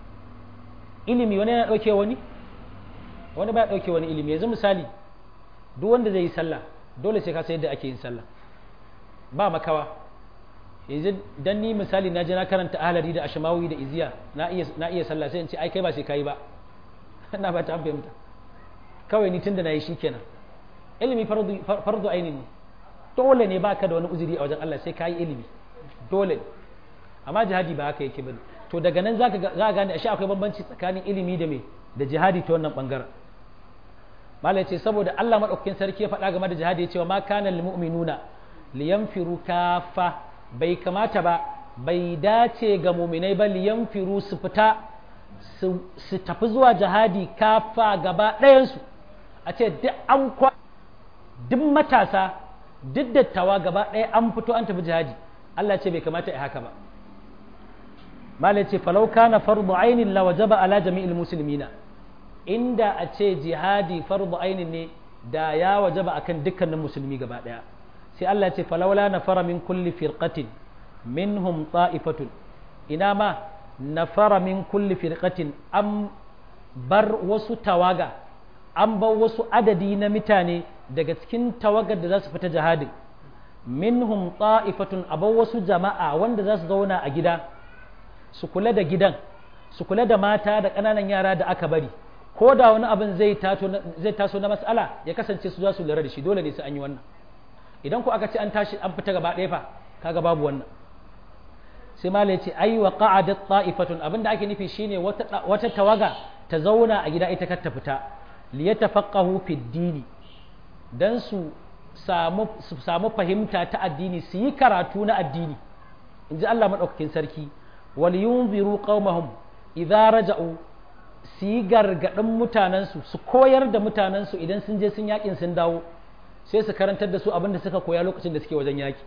S1: ilimi wani yana ɗauke wani wani ba ya ɗauke wani ilimi yanzu misali duk wanda zai yi sallah dole sai ka san yadda ake yin sallah ba makawa yanzu dan ni misali na je na karanta ahlari da ashmawi da iziya na iya na iya sallah sai in ce ai kai ba sai kai ba ina ba ta fahimta kawai ni tunda nayi shikenan ilimi fardu fardu aini ne dole ne baka da wani uzuri a wajen Allah sai kai ilimi dole amma jihadi ba haka yake bane to daga nan zaka ga gane ashe akwai bambanci tsakanin ilimi da me da jihadi ta wannan bangaren malai ce saboda Allah madaukakin sarki ya faɗa game da jihadi ya ce wa ma kana lil mu'minuna liyanfiru kafa bai kamata ba bai dace ga muminai ba liyanfiru su fita su tafi zuwa jihadi kafa gaba ɗayansu a ce duk an kwa duk matasa duk dattawa gaba ɗaya an fito an tafi jihadi Allah ce bai kamata a haka ba malai ce falau kana fardu ainin la wajaba ala jami'il muslimina inda a ce jihadi fardu ainin ne da ya wajaba akan dukkanin musulmi gaba ɗaya sai Allah ce falawla nafara min kulli firqatin minhum ta'ifatun ina ma nafara min kulli firqatin an bar wasu tawaga an bar wasu adadi na mutane daga cikin tawagar da za su fita jihadin minhum ta'ifatun a bar wasu jama'a wanda za su zauna a gida su kula da gidan su kula da mata da ƙananan yara da aka bari ko da wani abin zai taso na mas'ala ya kasance su za su lura da shi dole ne sai an yi wannan idan ku aka ce an tashi an fita gaba ɗaya fa kaga babu wannan sai mala ya ce ai wa qa'adat ta'ifatun abinda ake nufi shine wata wata tawaga ta zauna a gida ita kar ta fita li yatafaqahu fi dini dan su samu su samu fahimta ta addini su yi karatu na addini inji Allah madaukakin sarki wal yunziru qaumahum idza raja'u su yi gargadin mutanensu su koyar da mutanensu idan sun je sun yakin sun dawo sai su karantar da su abin da suka koya lokacin da suke wajen yaki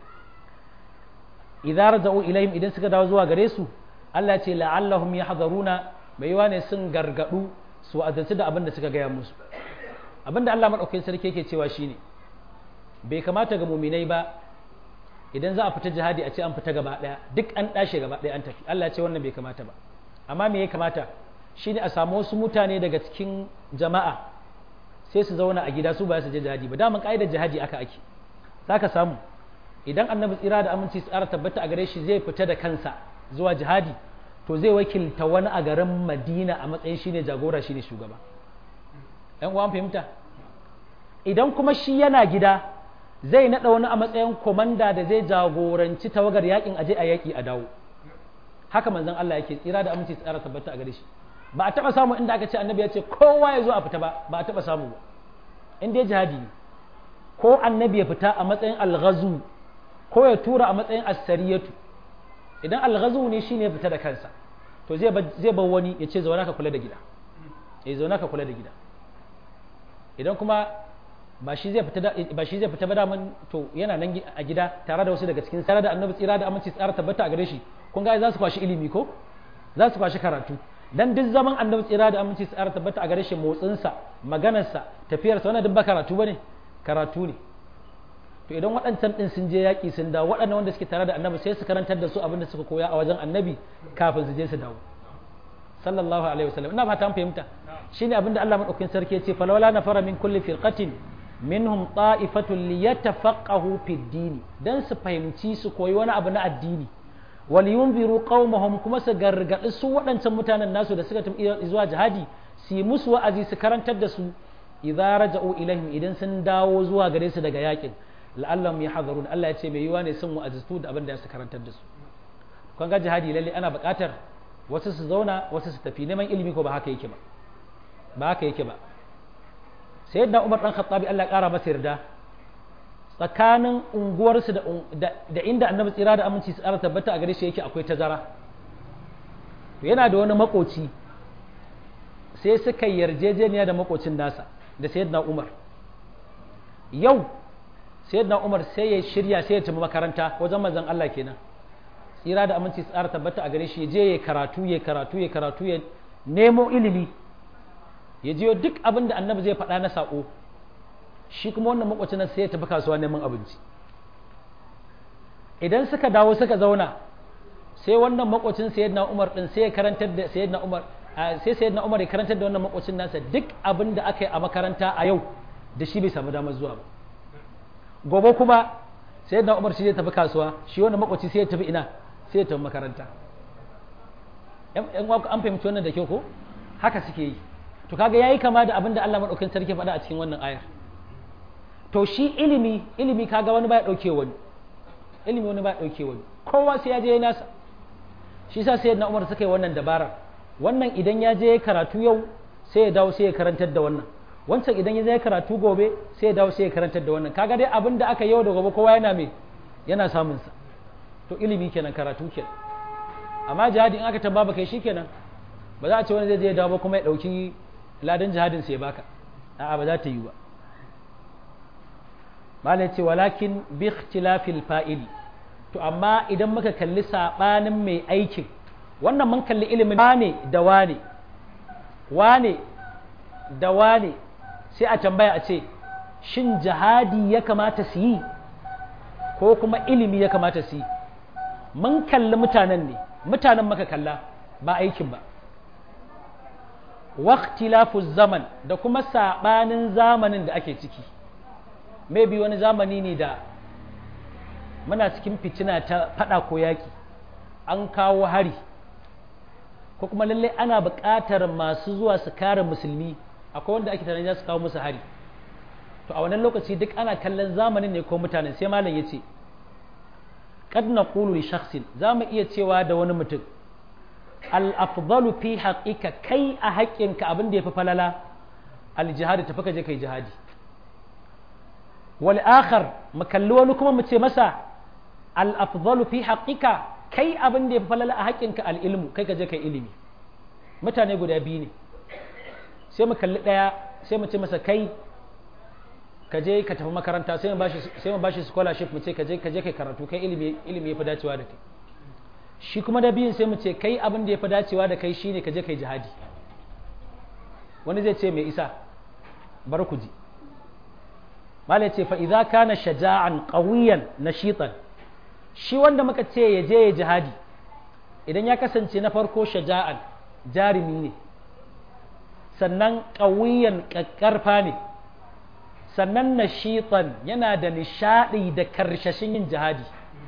S1: idza raja'u ilaihim idan suka dawo zuwa gare su Allah ya ce la'allahum yahdharuna mai yawa ne sun gargadu su azanci da abin da suka gaya musu abin da Allah madaukakin sarki yake cewa shine bai kamata ga muminai ba idan za a fita jihadi a ce an fita gaba daya duk an dashe gaba daya an tafi Allah ya ce wannan bai kamata ba amma me ya kamata shine a samu wasu mutane daga cikin jama'a sai su zauna a gida su ba su je jihadi ba daman ka'idar jihadi aka ake za ka samu idan annabi tsira da aminci tsara tabbata a gare shi zai fita da kansa zuwa jihadi to zai wakilta wani a garin madina a matsayin shine jagora shine shugaba yan uwan fahimta idan kuma shi yana gida zai naɗa wani a matsayin komanda da zai jagoranci tawagar yakin aje a yaki a dawo haka manzon Allah yake tsira da aminci tsara tabbata a gare shi ba a taɓa samu inda aka ce annabi ya ce kowa ya zo a fita ba ba a taɓa samu ba in dai jihadi ne ko annabi ya fita a matsayin alghazu ko ya tura a matsayin asariyatu idan alghazu ne shine ya fita da kansa to zai zai bar wani ya ce zauna ka kula da gida eh zauna ka kula da gida idan kuma ba shi zai fita ba shi zai fita ba daman to yana nan a gida tare da wasu daga cikin tsara da annabi tsira da aminci tsara tabbata a gare shi kun ga za su kwashi ilimi ko za su kwashi karatu dan duk zaman annabi tsira da aminci tsara tabbata a gare shi motsinsa maganarsa tafiyarsa wannan duk ba karatu bane karatu ne to idan waɗancan ɗin sun je yaƙi sun dawo waɗannan wanda suke tare da annabi sai su karantar da su abin da suka koya a wajen annabi kafin su je su dawo sallallahu alaihi wasallam ina fata an fahimta shine abin da Allah madaukakin sarki ya ce falawla nafara min kulli firqatin minhum ta'ifatun liyatafaqahu fid din dan su fahimci su koyi wani abu na addini wal yunziru qaumahum kuma su gargadi su waɗancan mutanen nasu da suka tafi zuwa jihadi su yi musu wa'azi su karantar da su idza raja'u ilaihim idan sun dawo zuwa gare su daga yakin la'allahum yahdharun Allah ya ce mai yiwa ne sun wa'azatu da abin da su karantar da su kun ga jihadi lalle ana buƙatar wasu su zauna wasu su tafi neman ilimi ko ba haka yake ba ba haka yake ba sayyidina Umar dan Khattabi Allah ya kara masa yarda tsakanin unguwarsu da, da inda annabi tsira da aminci su tsara tabbata a gare shi yake akwai tazara to yana da wani makoci sai suka yarjejeniya da makocin nasa da sayyidina Umar yau sayyidina Umar sai ya shirya sai ya tafi makaranta wajen manzon Allah kenan tsira da aminci tsara tabbata a gare shi je ya karatu ya karatu ya karatu ya nemo ilimi ya jiyo duk abin da annabi zai faɗa na saƙo shi kuma wannan makwacin sai ya tafi kasuwa neman abinci idan suka dawo suka zauna sai wannan makwacin sayyidina Umar din sai ya karantar da sayyidina Umar sai sayyidina Umar ya karantar da wannan makwacin nasa duk abin da aka yi a makaranta a yau da shi bai samu damar zuwa ba gobe kuma sayyidina Umar shi zai tafi kasuwa shi wannan makwaci sai ya tafi ina sai ya tafi makaranta yan an fahimci wannan da kyau ko haka suke yi to kaga yayi kama da abin da Allah madaukakin sarki faɗa a cikin wannan ayar to shi ilimi ilimi kaga wani baya dauke wani ilimi wani baya dauke wani kowa sai ya je ya nasa shi sa sai na Umar suka yi wannan dabara wannan idan ya je karatu yau sai ya dawo sai ya karantar da wannan wancan idan ya je karatu gobe sai ya dawo sai ya karantar da wannan kaga dai abin da aka yau da gobe kowa yana me yana samun sa to ilimi kenan karatu kenan amma jihadi in aka tamba kai shikenan ba za a ce wani zai je ya dawo kuma ya dauki ladan jihadin sai ya baka a'a ba za ta yi ba malai ce walakin bi ikhtilafil fa'ili to amma idan muka kalli sabanin mai aikin wannan mun kalli ilimin wane da wane wane da wane sai a tambaya a ce shin jihadi ya kamata su yi ko kuma ilimi ya kamata su yi mun kalli mutanen ne mutanen maka kalla ba aikin ba waqtilafu zaman da kuma sabanin zamanin da ake ciki maybe wani zamani ne da muna cikin fitina ta fada ko yaki an kawo hari ko kuma lallai ana buƙatar masu zuwa su kare musulmi akwai wanda ake tunanin za su kawo musu hari to a wannan lokaci duk ana kallon zamanin ne ko mutanen sai malam ya ce kad naqulu li shakhsin za mu iya cewa da wani mutum al afdalu fi haqiqa kai a haƙƙinka abin da yafi falala al jihadi tafi ka je kai jihadi wal akhar mu kalli wani kuma mu ce masa al afdalu fi haqiqa kai abin da yafi falala a haƙƙinka al ilmu kai ka je kai ilimi mutane guda biyu ne sai mu kalli ɗaya sai mu ce masa kai ka je ka tafi makaranta sai mu bashi sai mu bashi scholarship mu ce ka je ka je kai karatu kai ilimi ilimi yafi dacewa da kai shi kuma da biyun sai mu ce kai abin da yafi dacewa da kai shine ka je kai jihadi wani zai ce mai isa bar ku ji malai ce fa idza kana shaja'an qawiyan nashitan shi wanda muka ce ya je ya jihadi idan ya kasance na farko shaja'an jarumi ne sannan ƙawiyan ƙaƙƙarfa ne sannan nashitan yana da nishaɗi da karshashin yin jihadi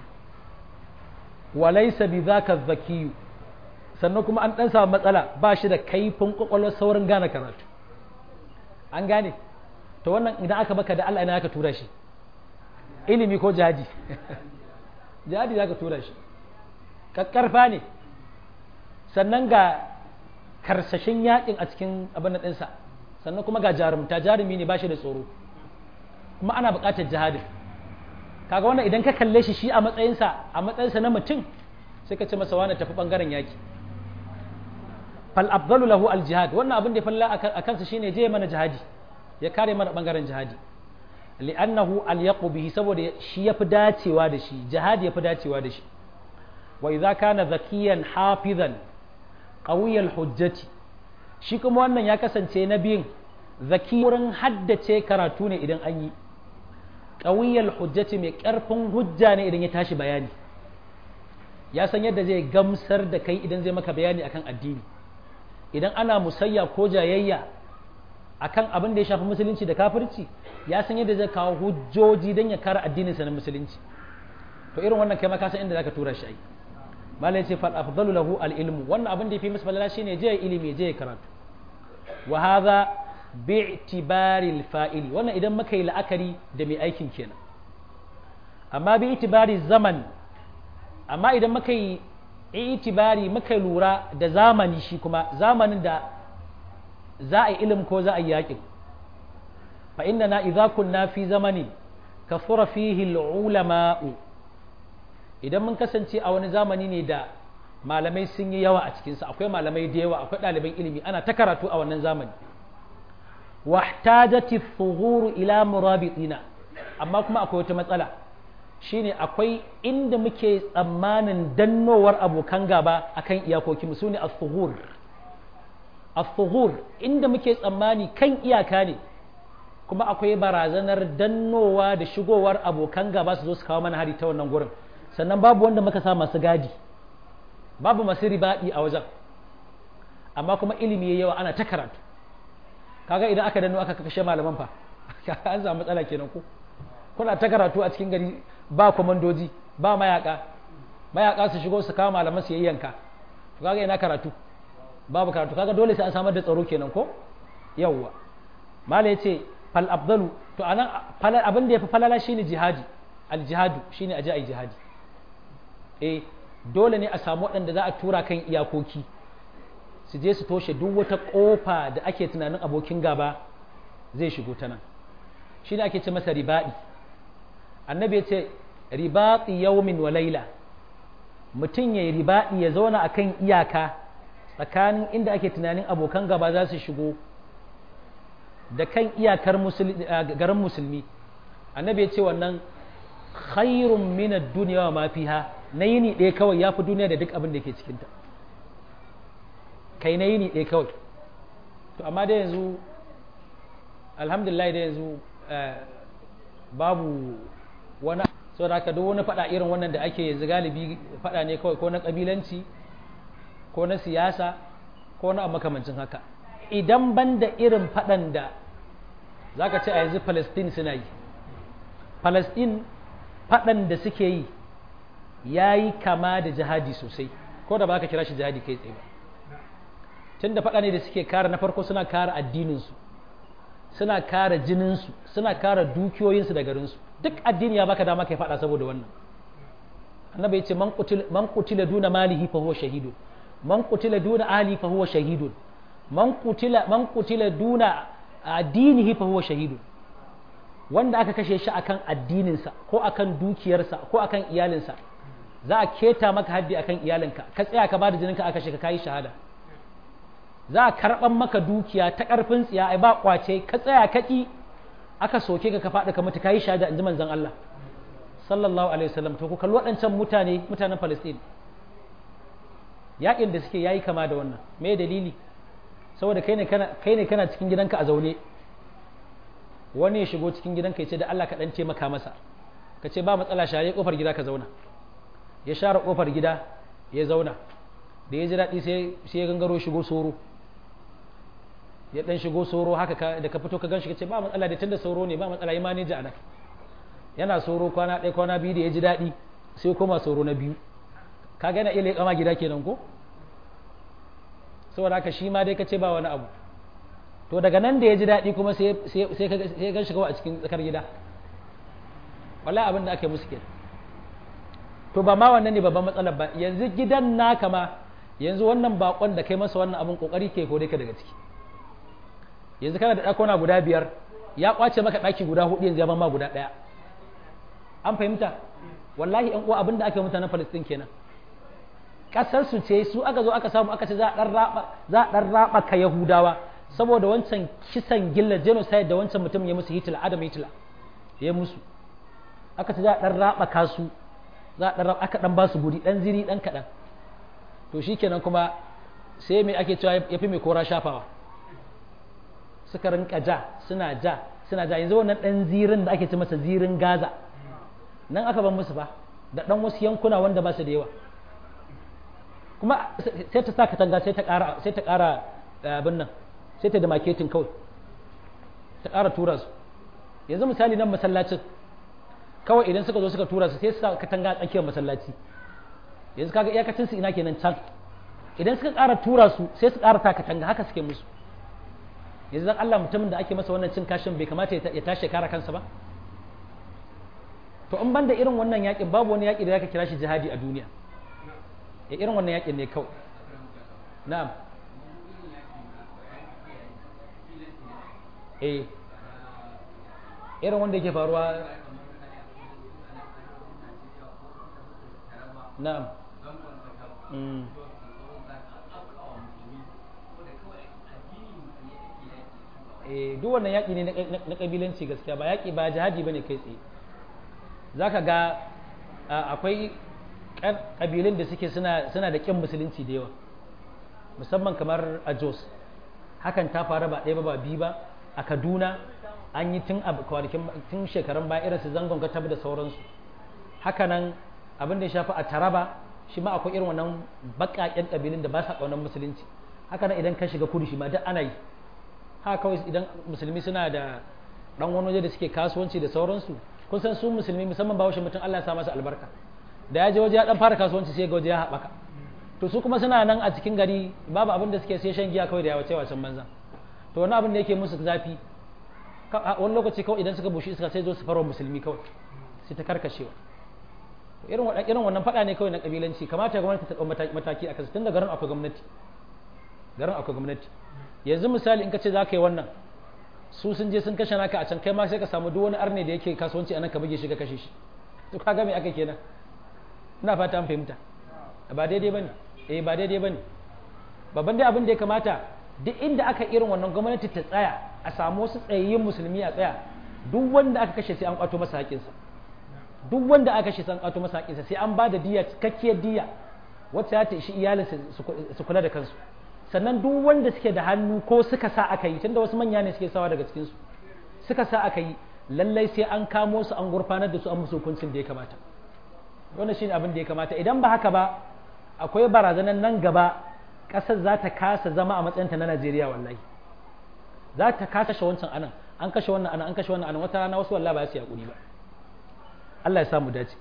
S1: walaisa bi zaka zakiyu sannan kuma an ɗan samu matsala ba shi da kaifin ƙwaƙwalwar saurin gane karatu an gane to wannan idan aka baka da Allah ina aka tura shi ilimi ko jihadi jihadi za ka tura shi ƙaƙƙarfa ne sannan ga karsashin yakin a cikin abin ɗinsa sannan kuma ga jarumta jarumi ne ba shi da tsoro kuma ana buƙatar jihadin kaga wannan idan ka kalle shi shi a matsayinsa a matsayinsa na mutum sai ka ce masa wani tafi ɓangaren yaki fal afdalu lahu al jihad wannan abin da ya falla a kansa shine je mana jihadi ya kare mana ɓangaren jihadi li'annahu al bihi saboda shi yafi dacewa da shi jihadi yafi dacewa da shi wa idza kana zakiyan hafizan ƙawiyar hujjati shi kuma wannan ya kasance na biyun zaki wurin haddace karatu ne idan an yi ƙawiyar hujjati mai ƙarfin hujja ne idan ya tashi bayani ya san yadda zai gamsar da kai idan zai maka bayani akan addini idan ana musayya ko jayayya akan abin da ya shafi musulunci da kafirci ya san yadda zai kawo hujjoji don ya kare addininsa na musulunci to irin wannan kai ma ka san inda zaka tura shi ai malai ce fal afdalu lahu al ilmu wannan abin da yafi masa falala shine je ilimi je karatu wa hadha bi itibari al fa'ili wannan idan muka yi la'akari da mai aikin kenan amma bi itibari zaman amma idan muka yi itibari muka lura da zamani shi kuma zamanin da za a yi ilim ko za a yi yaƙin fa inna na idza kunna fi zamani kafura fihi al ulama'u idan mun kasance a wani zamani ne da malamai sun yi yawa a cikinsa akwai malamai da yawa akwai ɗaliban ilimi ana ta karatu a wannan zamani wahtajati thughuru ila murabitina amma kuma akwai wata matsala shine akwai inda muke tsammanin dannowar abokan gaba akan iyakoki mu sune as-thughur as-thughur inda muke tsammani kan iyaka ne kuma akwai barazanar dannowa da shigowar abokan gaba su zo su kawo mana hari ta wannan gurin sannan babu wanda muka sa masu gadi babu masu ribaɗi a wajen amma kuma ilimi ya yawa ana ta karatu kaga idan aka danno aka kashe malaman fa an samu matsala kenan ko kuna ta karatu a cikin gari ba komandoji ba mayaka mayaka su shigo su kawo malaman su yayyanka to kaga ina karatu babu karatu kaga dole sai an samar da tsaro kenan ko yawwa malai yace fal afdalu to anan abin da yafi falala shine jihadi al jihadu shine aje ai jihadi eh dole ne a samu waɗanda za a tura kan iyakoki su je su toshe duk wata ƙofa da ake tunanin abokin gaba zai shigo ta nan shi ne ake ce masa ribaɗi annabi ya ce ribaɗi yaumin wa laila mutum ya yi ribaɗi ya zauna a kan iyaka tsakanin inda ake tunanin abokan gaba za su shigo da kan iyakar garin musulmi annabi ya ce wannan khairun minad duniya wa ma fiha na yini ɗaya kawai ya fi duniya da duk abin da ke cikinta kai na yini ɗaya kawai to amma da yanzu alhamdulillah da yanzu babu wani sau da haka duk wani faɗa irin wannan da ake yanzu galibi faɗa ne kawai ko na ƙabilanci ko na siyasa ko na makamancin haka idan ban da irin faɗan da za ka ce a yanzu palestine suna yi palestine faɗan da suke yi ya yi kama da jihadi sosai ko da ba ka kira shi jihadi kai tsaye ba tun da faɗa ne da suke kare na farko suna kare addininsu suna kare jininsu suna kare dukiyoyinsu da garinsu duk addini ya baka dama kai faɗa saboda wannan annabi ya ce man qutila duna malihi fa huwa shahidun man qutila duna ahli fa huwa shahidun man qutila man qutila duna addinihi fa huwa shahidun wanda aka kashe shi akan addininsa ko akan dukiyarsa ko akan iyalinsa za a keta maka haddi akan iyalinka ka tsaya ka bada jininka aka kashe ka kayi shahada za a karɓan maka dukiya ta ƙarfin tsiya ai ba kwace ka tsaya ka ƙi aka soke ka ka faɗi ka mutu kayi shahada in ji manzon Allah sallallahu alaihi wasallam to ku kalli waɗancan mutane mutanen Palestine yaƙin da suke yayi kama da wannan me dalili saboda kai ne kana kai ne kana cikin gidanka a zaune wani ya shigo cikin gidanka ya ce da Allah ka dan taimaka masa ka ce ba matsala share kofar gida ka zauna ya share kofar gida ya zauna da ya ji daɗi sai ya gangaro shigo soro ya dan shigo soro haka da ka fito ka gan shi ka ce ba matsala da tunda sauro ne ba matsala yi maneja a nan yana soro kwana ɗaya kwana biyu da ya ji daɗi sai koma soro na biyu ka gana iya leƙama gida kenan ko saboda haka shi ma dai ka ce ba wani abu to daga nan da ya ji daɗi kuma sai ya gan shiga a cikin tsakar gida wallahi abin da ake musu kenan to ba ma wannan ne babban matsalar ba yanzu gidan naka ma yanzu wannan bakon da kai masa wannan abin kokari ke kore ka daga ciki yanzu kana da ɗakona guda biyar ya kwace maka ɗaki guda hudu yanzu ya ma guda ɗaya an fahimta wallahi yan uwa abin da ake mutanen Palestine kenan kasar su ce su aka zo aka samu aka ce za a dan raba za a dan raba ka Yahudawa saboda wancan kisan gilla genocide da wancan mutum ya musu Hitler Adam Hitler ya musu aka ce za a dan raba ka su za a dan aka dan ba su guri dan ziri dan kadan to shikenan kuma sai me ake cewa yafi mai kora shafawa suka rinka ja suna ja suna ja yanzu wannan dan zirin da ake ce masa zirin Gaza nan aka ban musu ba da dan wasu yankuna wanda ba su da yawa kuma sai ta sa katanga sai ta ƙara sai ta ƙara abin nan sai ta da marketing kawai ta ƙara tura su yanzu misali nan masallacin kawai idan suka zo suka tura su sai su sa katanga a tsakiyar masallaci yanzu kaga iyakacin su ina kenan can idan suka ƙara tura su sai su ƙara ta katanga haka suke musu yanzu dan Allah mutumin da ake masa wannan cin kashin bai kamata ya tashi kare kansa ba to in banda irin wannan yakin babu wani yaki da zaka kira shi jihadi a duniya ya irin wannan yakin ne kawai na'am eh irin wanda yake faruwa na'am duk wannan yaƙi ne na ƙabilanci gaskiya ba yaƙi ba jihadi ba ne kai tsaye za ka ga akwai ƙabilun da suke suna da ƙin musulunci da yawa musamman kamar a jos hakan ta faru ba ɗaya ba ba biyu ba a kaduna an yi tun kwanakin tun shekarun baya irin su zangon gatab da sauransu hakanan abin da ya shafi a taraba shi ma akwai irin wannan baƙaƙen ƙabilun da ba sa ƙaunar musulunci hakanan idan ka shiga kudu shi ma duk ana yi haka kawai idan musulmi suna da ɗan wani waje da suke kasuwanci da sauransu kun san su musulmi musamman ba washe mutum Allah ya sa masa albarka da ya je waje ya dan fara kasuwanci sai ga waje ya haɓaka to su kuma suna nan a cikin gari babu abin da suke sai shan giya kawai da yawace wasan banza to wani abin da yake musu zafi wani lokaci kawai idan suka bushi iska sai zo su farwa musulmi kawai sai ta karkashewa irin irin wannan faɗa ne kawai na kabilanci kamata gwamnati ta ɗau mataki a kansu tun da garin akwai gwamnati garin akwai gwamnati yanzu misali in ka ce za ka yi wannan su sun je sun kashe naka a can kai ma sai ka samu duk wani arne da yake kasuwanci a nan ka buge shi ka kashe shi to ka ga me aka kenan ina fata an fahimta ba daidai bane eh ba daidai bane babban dai abin da ya kamata duk inda aka irin wannan gwamnati ta tsaya a samu wasu tsayayyen musulmi a tsaya duk wanda aka kashe sai an kwato masa haƙinsa duk wanda aka kashe sai an kwato masa haƙinsa sai an ba da diya cikakkiyar diya wacce ya ta ishi iyalinsa su kula da kansu sannan duk wanda suke da hannu ko suka sa aka yi tunda wasu manya ne suke sawa daga cikinsu suka sa aka yi lallai sai an kamo su an gurfanar da su an musu hukuncin da ya kamata wannan shine abin da ya kamata idan ba haka ba akwai barazanan nan gaba ƙasar za ta kasa zama a matsayinta na Najeriya wallahi za ta kasa kashe wancan anan an kashe wannan anan an kashe wannan anan wata rana wasu wallahi ba su yaƙuri ba Allah ya samu dace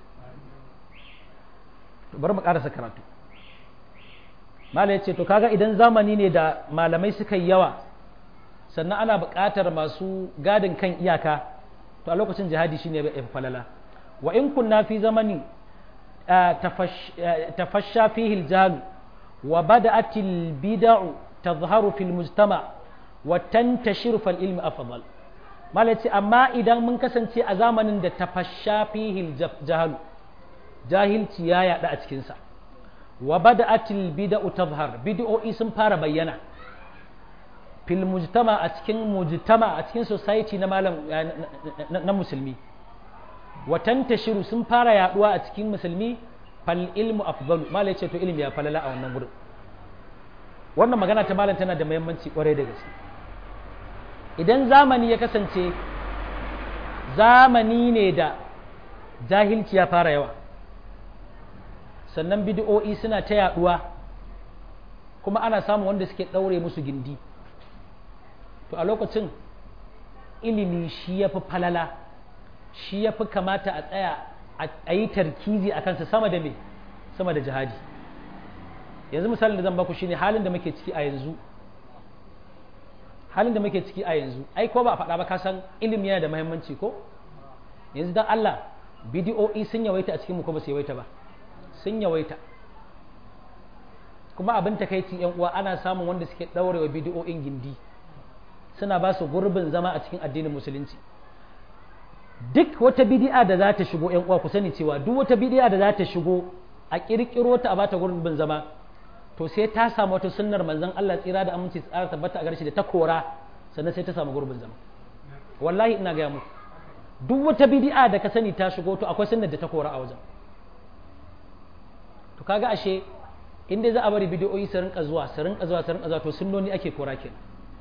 S1: bari mu ƙarasa karatu mala ya ce to kaga idan zamani ne da malamai suka yi yawa sannan ana buƙatar masu gadin kan iyaka to a lokacin jihadi shine ya falala wa in kunna fi zamani tafasha fihi aljahl wa bada'at albid'u tadhharu fil mujtama wa tantashiru fal ilmi afdal mala ce amma idan mun kasance a zamanin da tafasha fihi aljahl jahilci ya yada a cikin sa wa bada'atil bid'u tazhar bid'o'i sun fara bayyana fil mujtama a cikin mujtama a cikin society na malam na musulmi wa tantashiru sun fara yaduwa a cikin musulmi fal ilmu afdalu malai ce to ilimi ya falala a wannan gurin wannan magana ta malam tana da muhimmanci kwarai da gaske idan zamani ya kasance zamani ne da jahilci ya fara yawa sannan bid'o'i suna ta yaduwa kuma ana samun wanda suke ɗaure musu gindi to a lokacin ilimi shi ya fi falala shi ya fi kamata a tsaya a yi tarkizi a kansa sama da me sama da jihadi yanzu misalin da zan baku shine halin da muke ciki a yanzu halin da muke ciki a yanzu ai ko ba a faɗa ba ka san ilimi yana da muhimmanci ko yanzu dan Allah bidiyo'i sun yawaita a cikin mu ko ba su yawaita ba sun yawaita kuma abin takaici yan uwa ana samun wanda suke ɗaurewa bidiyo'in gindi suna ba su gurbin zama a cikin addinin musulunci duk wata bidi'a da za ta shigo yan uwa ku sani cewa duk wata bidi'a da za ta shigo a kirkiro ta a bata gurbin zama to sai ta samu wata sunnar manzon Allah tsira da aminci tsara tabbata a garshi da ta kora sannan sai ta samu gurbin zama wallahi ina gaya muku duk wata bidi'a da ka sani ta shigo to akwai sunnar da ta kora a wajen to kaga ashe in dai za a bari bidiyoyi su rinka zuwa su rinka zuwa su rinka zuwa to sunnoni ake kora kenan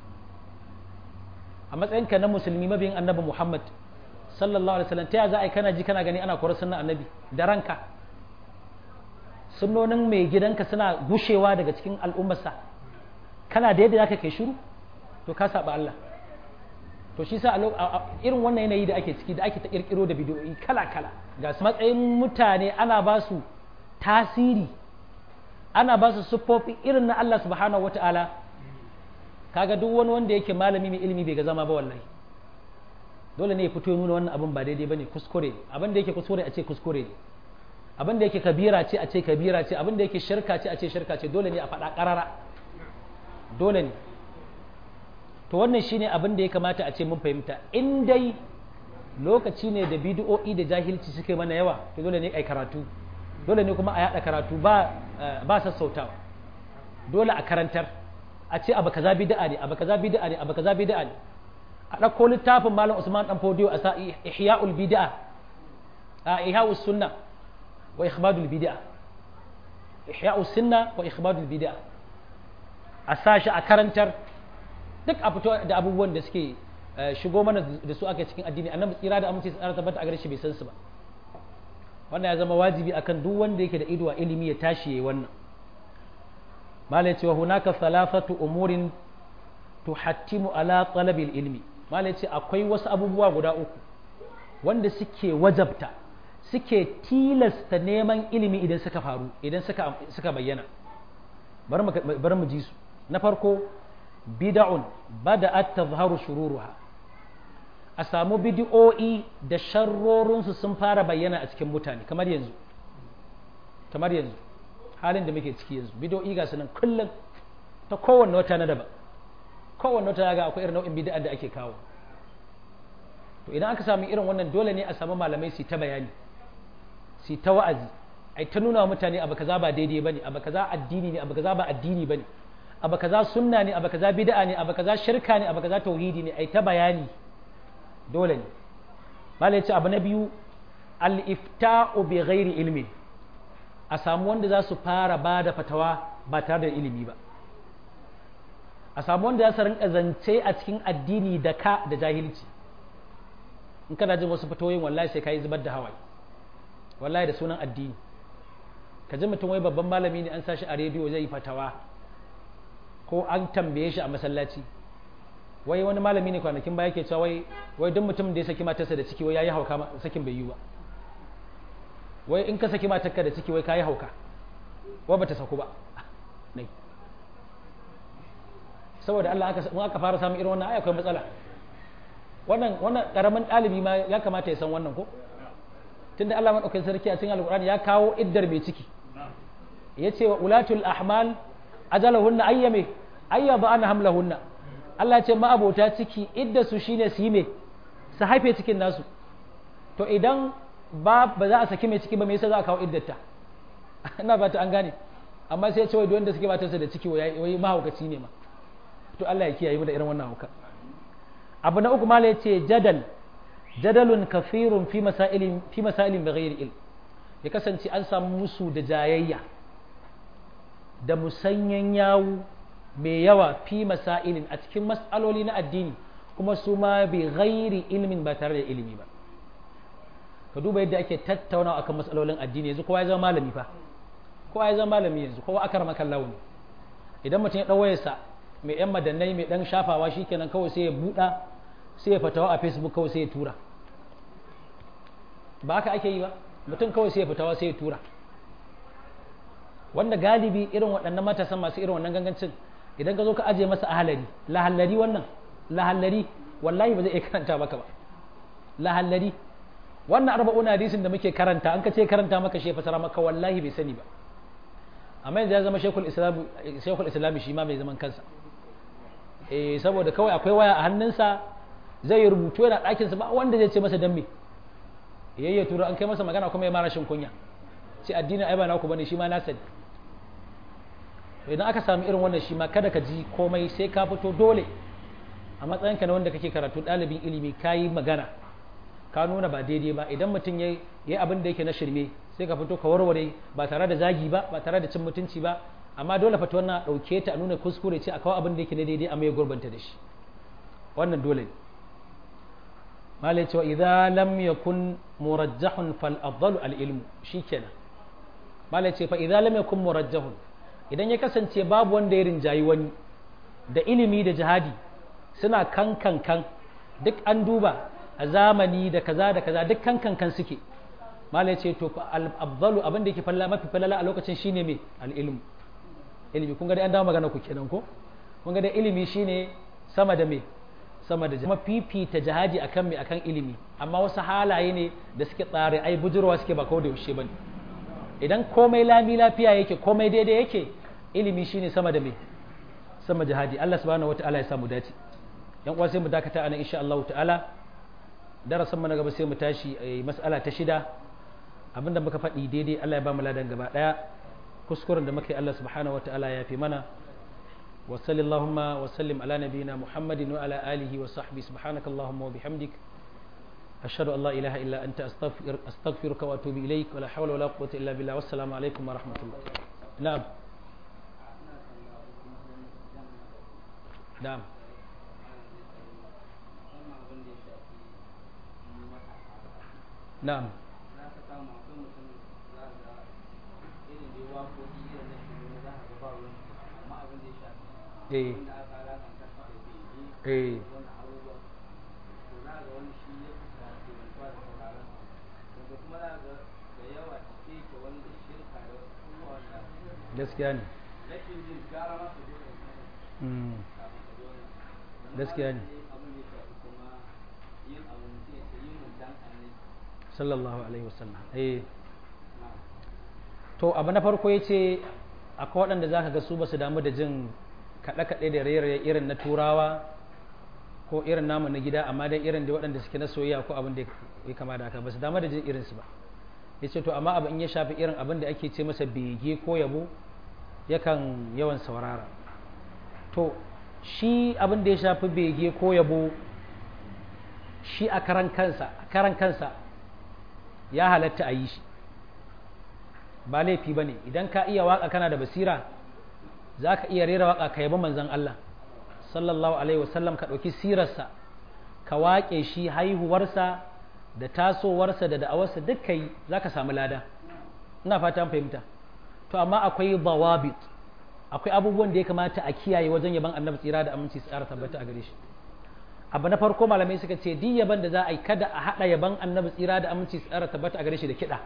S1: a matsayinka na musulmi mabiyin annabi Muhammad sallallahu alaihi wasallam ta za a yi kana ji kana gani ana kora sunnan annabi da ranka sunnonin mai gidanka suna gushewa daga cikin al'ummarsa kana da yadda zaka kai shiru to ka saba Allah to shi sa irin wannan yanayi da ake ciki da ake ta kirkiro da bidiyoyi kala kala ga matsayin mutane ana ba su tasiri ana ba su siffofi irin na Allah subhanahu wata'ala kaga duk wani wanda yake malami mai ilimi bai ga zama ba wallahi dole ne ya fito nuna wannan abin ba daidai bane kuskure abin da yake kuskure a ce kuskure ne abin da yake kabira ce a ce kabira ce abin da yake shirka ce a ce shirka ce dole ne a faɗa ƙarara dole ne to wannan shine abin da ya kamata a ce mun fahimta in dai lokaci ne da bidiyo'i da jahilci suke mana yawa to dole ne ai karatu dole ne kuma a yada karatu ba ba sassautawa dole a karantar a ce abu kaza bid'a ne abu kaza bid'a ne abu kaza bid'a ne a ɗauko littafin malam Usman dan Fodiyo a sa ihya'ul bid'a a ihya'us sunna wa ikhmadul bid'a ihya'us sunna wa ikhmadul bid'a a sa shi a karantar duk a fito da abubuwan da suke shigo mana da su aka cikin addini annabi tsira da aminci tsara tabbata a gare shi bai san su ba wannan ya zama wajibi akan duk wanda yake da ido a ilimi ya tashi yayi wannan malai cewa hunaka thalathatu umurin tuhattimu ala talabil ilmi malai ce akwai wasu abubuwa guda uku wanda suke wajabta suke tilasta neman ilimi idan suka faru idan suka suka bayyana bari mu ji su na farko bid'un bada'at tazharu shururuha a samu bid'o'i da sharrorinsu sun fara bayyana a cikin mutane kamar yanzu kamar yanzu halin da muke ciki yanzu bid'o'i ga sunan kullum ta kowanne wata na daban kowanne wata ga akwai irin nau'in bid'a da ake kawo to idan aka samu irin wannan dole ne a samu malamai su ta bayani su ta wa'azi ai ta nuna wa mutane abu kaza ba daidai bane abu kaza addini ne abu kaza ba addini bane abu kaza sunna ne abu kaza bid'a ne abu kaza shirka ne abu kaza tauhidi ne ai ta bayani dole ne malai ce abu na biyu al-ifta'u bi ghairi ilmi a samu wanda za su fara ba da fatawa ba tare da ilimi ba a samu wanda za su rinka zance a cikin addini da ka da jahilci in kana jin wasu fatoyin wallahi sai ka yi zubar da hawaye wallahi da sunan addini ka ji mutum wai babban malami ne an sashi a rediyo zai yi fatawa ko an tambaye shi a masallaci wai wani malami ne kwanakin baya ke cewa wai wai duk mutum da ya saki matarsa da ciki wai yayi hauka sakin bai yi ba wai in ka saki matarka da ciki wai kayi hauka wai bata saku ba nai saboda Allah aka mun aka fara samun irin wannan ai akwai matsala wannan wannan karamin dalibi ma ya kamata ya san wannan ko tunda Allah madaukakin sarki a cikin alqur'ani ya kawo iddar mai ciki yace wa ulatul ahmal ajalahunna ayyame ayyaba an hamlahunna Allah ce ma'abota ciki idda su shine su yi me su haife cikin nasu to idan ba ba za a saki mai ciki ba me yasa za a kawo iddata ina ba ta an gane amma sai ya ce wai wanda suke matarsa da ciki wai mahaukaci ne ma to Allah ya kiyaye mu da irin wannan hauka abu na uku mala yace jadal jadalun kafirun fi masailin fi masailin bighairi ilm ya kasance an samu musu da jayayya da musanyan yawu mai yawa fi masailin a cikin mas'aloli na addini kuma su ma bi ghairi ilmin ba tare da ilimi ba ka duba yadda ake tattaunawa akan mas'alolin addini yanzu kowa ya zama malami fa kowa ya zama malami yanzu kowa aka rama kan launi idan mutum ya ɗau wayarsa mai yan madannai mai ɗan shafawa shikenan kawai sai ya buɗa sai ya fatawa a facebook kawai sai ya tura ba haka ake yi ba mutum kawai sai ya fatawa sai ya tura wanda galibi irin waɗannan matasan masu irin wannan gangancin idan ka zo ka ajiye masa ahalari lahallari wannan lahallari wallahi ba zai iya karanta maka ba lahallari wannan arba'una hadisin da muke karanta an ka ce karanta maka shi fasara maka wallahi bai sani ba amma yanzu ya zama shekul islam shekul islam shi ma mai zaman kansa eh saboda kawai akwai waya a hannunsa zai rubutu yana ɗakinsa ba wanda zai ce masa dan me yayya tura an kai masa magana kuma ya mara shin kunya sai addinin ai ba naku bane shi ma na sani idan aka samu irin wannan shi ma kada ka ji komai sai ka fito dole a matsayinka na wanda kake karatu ɗalibin ilimi ka yi magana ka nuna ba daidai ba idan mutum ya yi abin da yake na shirme sai ka fito ka warware ba tare da zagi ba ba tare da cin mutunci ba amma dole fata wannan ɗauke ta a nuna kuskure ce a kawo abin da yake na daidai a mai gurbanta da shi wannan dole ne malai cewa idza lam yakun murajjahun fal afdalu al ilmu shikenan malai ce fa idza lam yakun murajjahun idan ya kasance babu wanda ya rinjayi wani da ilimi da jihadi suna kan kan kan duk an duba a zamani da kaza da kaza duk kan kan kan suke malai ce to al afdalu abin da yake falla mafi falala a lokacin shine me al ilmu ilimi kun ga dai an dawo magana ku kenan ko kun ga dai ilimi shine sama da me sama da kuma fifita jihadi akan me akan ilimi amma wasu halaye ne da suke tsare ai bujurwa suke ba kawai da yaushe bane idan komai lami lafiya yake komai daidai yake ilimi shine sama da me sama jihadi Allah subhanahu wataala ya samu dace yan uwa sai mu dakata anan insha Allah ta'ala darasin mu na gaba sai mu tashi mas'ala ta shida abinda muka faɗi daidai Allah ya ba mu ladan gaba ɗaya kuskuren da muka yi Allah subhanahu wa ta'ala ya fi mana wa sallallahu wa sallim ala nabiyina muhammadin wa ala alihi wa sahbihi subhanakallahumma wa bihamdik ashhadu an la ilaha illa anta astaghfiruka wa atubu ilaik wa la hawla wa la quwwata illa billah wassalamu alaikum wa rahmatullah na'am na'am na'am eh eh gaskiya ne gaskiya ne sallallahu alaihi wasallam eh to abu na farko ya ce akwai waɗanda za ka ga su ba su damu da jin kaɗe-kaɗe da rairaye irin na turawa ko irin namu na gida amma dai irin da waɗanda suke na soyayya ko abin da ya kama da haka ba su damu da jin irinsu ba ya ce to amma abin ya shafi irin abin da ake ce masa bege ko yabo yakan yawan saurara to shi abin da ya shafi bege ko yabo shi a karan kansa a karan kansa ya halatta a yi shi ba laifi ba ne idan ka iya waka kana da basira za ka iya rera waka ka yabi manzan Allah sallallahu alaihi wasallam ka ɗauki sirarsa ka waƙe shi haihuwarsa da tasowarsa da da'awarsa duk kai za ka samu lada ina fata an fahimta to amma akwai dawabit akwai abubuwan da ya kamata a kiyaye wajen yaban annabi tsira da aminci tsara tabbata a gare shi abu na farko malamai suka ce duk yaban da za a yi kada a haɗa yaban annabi tsira da aminci tsara tabbata a gare shi da kiɗa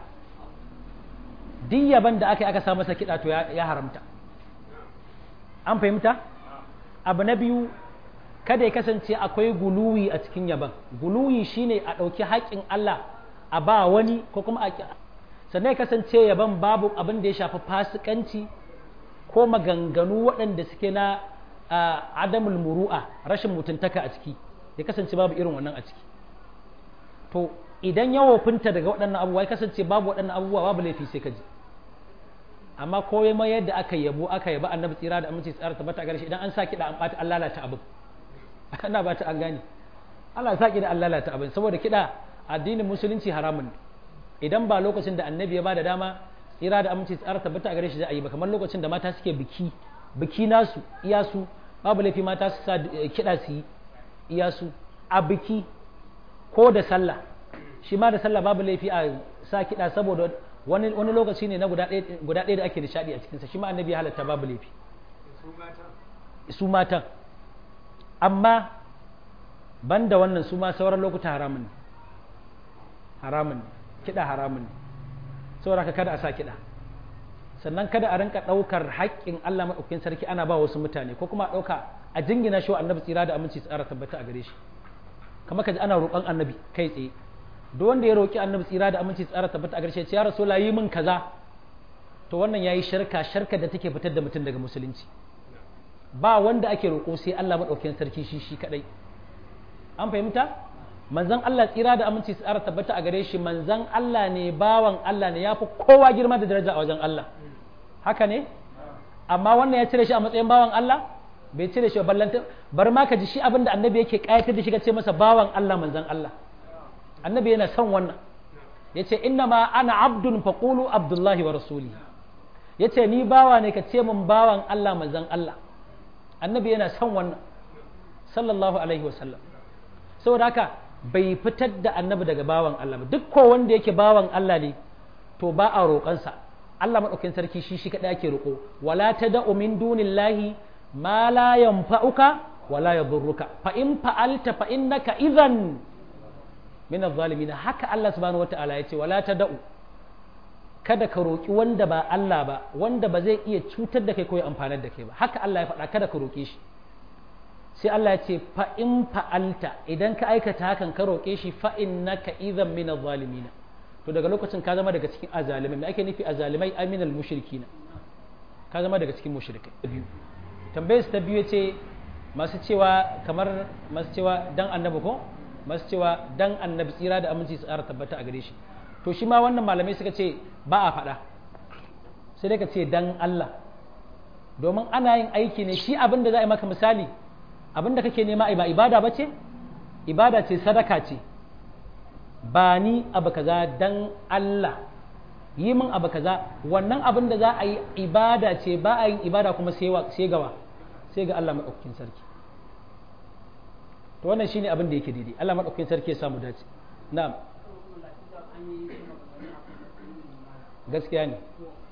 S1: duk yaban da aka yi aka sa masa kiɗa to ya haramta an fahimta abu na biyu kada ya kasance akwai guluwi a cikin yaban guluwi shine a ɗauki haƙƙin Allah a ba wani ko kuma a sannan ya kasance yaban babu abin da ya shafi fasikanci ko maganganu waɗanda suke na adamul muru'a rashin mutuntaka a ciki ya kasance babu irin wannan a ciki to idan ya wofinta daga waɗannan abubuwa ya kasance babu waɗannan abubuwa babu laifi sai ka ji amma ko ma yadda aka yabo aka yaba annabi tsira da aminci tsara tabbata a shi idan an sa kiɗa an ɓata an lalata abin ana ba ta an gane Allah sa kiɗa an lalata abin saboda kiɗa addinin musulunci haramun idan ba lokacin da annabi ya ba da dama tsira da aminci tsara tabbata a gare shi za a yi ba kamar lokacin da mata suke biki biki nasu iyasu babu laifi mata su sa kiɗa su yi iyasu a biki ko da sallah shi ma da sallah babu laifi a sa kiɗa saboda wani wani lokaci ne na guda ɗaya da ake nishaɗi a cikinsa shi ma annabi ya halatta babu laifi su matan amma banda wannan su ma sauran lokuta haramun ne haramun ne kiɗa haramun ne saboda kada a sa kiɗa sannan kada a rinka ɗaukar haƙƙin Allah maɗaukin sarki ana ba wasu mutane ko kuma a ɗauka a jingina shi wa annabi tsira da aminci tsara tabbata a gare shi kamar kaji ana roƙon annabi kai tsaye duk wanda ya roƙi annabi tsira da aminci tsara tabbata a gare shi ya rasu yi min kaza to wannan yayi shirka shirka da take fitar da mutum daga musulunci ba wanda ake roƙo sai Allah maɗaukin sarki shi shi kadai an fahimta manzan Allah tsira da aminci tsara tabbata a gare shi manzan Allah ne bawan Allah ne ya fi kowa girma da daraja a wajen Allah haka ne amma wannan ya cire shi a matsayin bawan Allah bai cire shi ballanta bar ma ka ji shi abinda annabi yake kayatar da shi ce masa bawan Allah manzan Allah annabi yana son wannan yace inna ma ana abdun faqulu abdullahi wa rasuli yace ni bawa ne ka ce min bawan Allah manzan Allah annabi yana son wannan sallallahu alaihi wasallam saboda haka bai fitar da annabi daga bawan Allah ba duk ko wanda yake bawan Allah ne to ba a roƙansa Allah maɗaukin sarki shi shi kaɗai ake roƙo wala ta da'u min dunillahi ma la yanfa'uka wala yadurruka fa in fa'alta fa innaka idhan min adh-dhalimin haka Allah subhanahu wata'ala ya ce wala ta da'u kada ka roƙi wanda ba Allah ba wanda ba zai iya cutar da kai ko ya amfanar da kai ba haka Allah ya faɗa kada ka roƙe shi sai Allah ya ce fa in fa'alta idan ka aikata hakan ka roƙe shi fa innaka idhan min adh-dhalimin to daga lokacin ka zama daga cikin azalimai me ake nufi azalimai ay min al-mushrikina ka zama daga cikin mushrikai biyu tambayar ta biyu ce masu cewa kamar masu cewa dan annabi ko masu cewa dan annabi tsira da aminci su tsara tabbata a gare shi to shi ma wannan malamai suka ce ba a faɗa sai dai ka ce dan Allah domin ana yin aiki ne shi abin da za a yi maka misali abin da kake nema ba ibada ba ce ibada ce sadaka ce ba ni abu kaza dan Allah yi min abu kaza wannan abin da za a yi ibada ce ba a yin ibada kuma sai gawa sai ga Allah maɗaukakin sarki to wannan shine abin da yake daidai Allah maɗaukakin sarki ya samu dace na'am gaskiya ne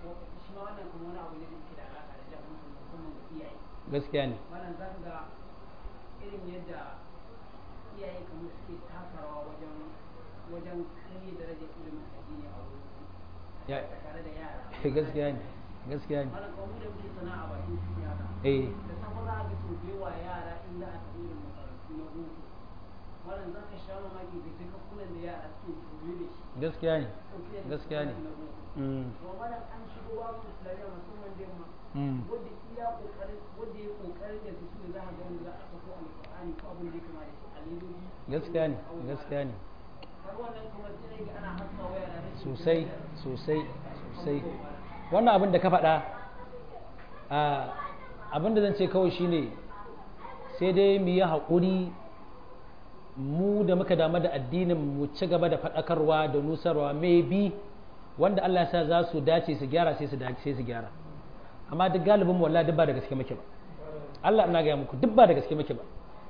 S1: gaskiya ne
S2: wannan za ka ga irin yadda iyaye kamar suke taka rawa wajen wajen kare darajar ilimin addini a wurin
S1: ya
S2: tare da yara
S1: gaskiya ne gaskiya ne
S2: wannan kamar da muke sana'a bakin ciki haka
S1: eh
S2: da safe za a ga sau da yawa yara in za a tafi irin makarantu na boko wannan za ka sha mamaki da kai kakunan da yara suke koyo da shi
S1: gaskiya ne
S2: ɗauke da
S1: gaskiya ne
S2: na boko
S1: Mm,
S2: to wannan an shigo babu islamiyya musamman da yamma
S1: mm,
S2: wanda iya kokarin wanda ya kokarin da su ne za a ga wanda za a sako alƙur'ani ko abin da ya kama da shi a ledoji
S1: gaskiya ne gaskiya ne
S2: har wannan kuma sai ga ana haska waya da rashin
S1: sosai sosai sosai wannan abin da ka faɗa a abin da zan ce kawai shine sai dai mu yi haƙuri mu da muka damu da addinin mu ci gaba da faɗakarwa da nusarwa maybe wanda Allah ya sa za su dace su gyara sai su dace sai su gyara amma duk galibin mu wallahi duk ba da gaske muke ba Allah ina ga muku duk ba da gaske muke ba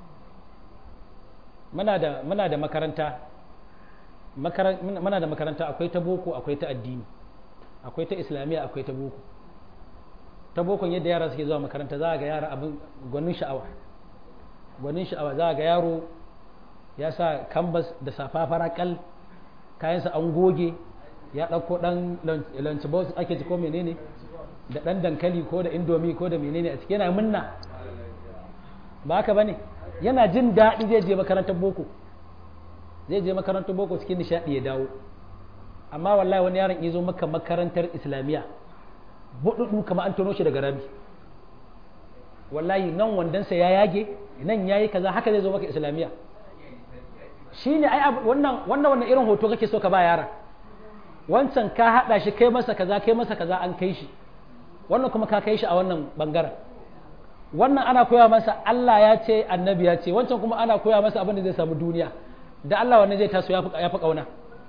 S1: muna da muna da makaranta muna da makaranta akwai ta boko akwai ta addini akwai ta islamiyya akwai ta boko ta bokon yadda yara suke zuwa makaranta za a ga yara abin gwanin sha'awa gwanin sha'awa za a ga yaro ya sa kambas da safa farakal kayansa an goge ya ɗauko ɗan lunch box ake ci ko menene da ɗan dankali ko da indomi ko da menene a ciki yana munna ba haka bane yana jin daɗi zai je makarantar boko zai je makarantar boko cikin nishaɗi ya dawo amma wallahi wani yaron ya zo maka makarantar islamiyya buɗuɗu kamar an tono shi daga rami wallahi nan wandonsa ya yage nan ya yi kaza haka zai zo maka islamiyya shi ne ai wannan wannan wannan irin hoto kake so ka ba yaran wancan ka haɗa shi kai masa kaza kai masa kaza an kai shi wannan kuma ka kai shi a wannan bangaren wannan ana koya masa Allah ya ce annabi ya ce wancan kuma ana koya masa abin da zai samu duniya da Allah wannan zai taso ya fi ƙauna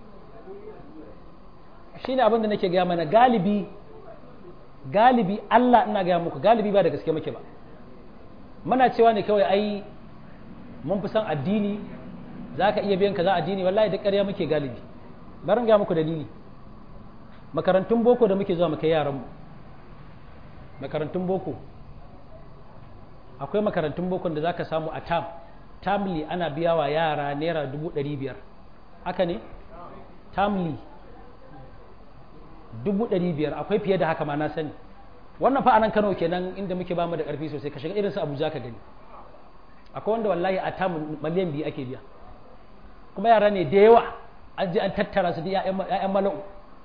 S1: shi ne abin da nake gaya mana galibi galibi Allah ina gaya muku galibi ba da gaske muke ba muna cewa ne kawai ai mun fi san addini za ka iya biyan kaza addini wallahi da ƙarya muke galibi barin gaya muku dalili makarantun boko da muke zuwa mu kai yaranmu makarantun boko akwai makarantun boko da za ka samu a tam tamli ana biya wa yara naira dubu ɗari biyar haka ne tamli dubu ɗari biyar akwai fiye da haka ma na sani wannan fa anan kano kenan inda muke bamu da ƙarfi sosai ka shiga irin su abuja ka gani akwai wanda wallahi a tam miliyan biyu ake biya kuma yara ne da yawa an je an tattara su da 'ya'yan mala'u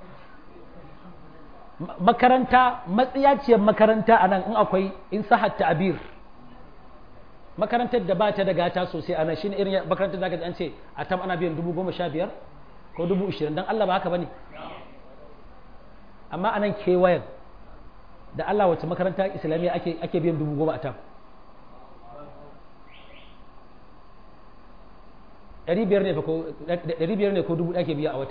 S1: makaranta matsiyaciyar makaranta a nan in akwai in sahat ta'abir makarantar da ba ta da gata sosai a nan shine irin makarantar da aka an ce a tam ana biyan dubu goma sha biyar ko dubu ishirin don Allah ba haka bane amma a nan kewayen da Allah wacce makaranta islamiyya ake ake biyan dubu goma a tam ɗari biyar ne ko ɗari biyar ne ko dubu ake biya a wata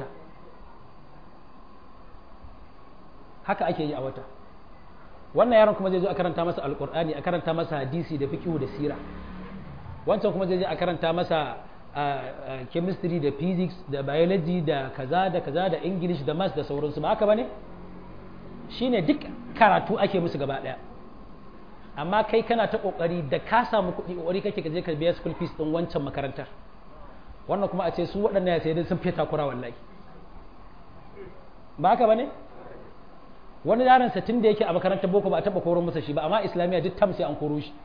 S1: haka ake yi a wata wannan yaron kuma zai zo a karanta masa alkur'ani a karanta masa hadisi da fiqhu da sira wancan kuma zai je a karanta masa chemistry da physics da biology da kaza da kaza da english da maths da sauransu ba haka bane shine duk karatu ake musu gaba daya amma kai kana ta kokari da ka samu kuɗi kokari kake ka je ka biya school fees din wancan makarantar wannan kuma a ce su waɗannan ya sai dai sun fiye takura wallahi ba haka bane wani yaron sa tun da yake a makarantar boko ba a taba koro masa shi ba amma islamiyya duk tam sai an koro shi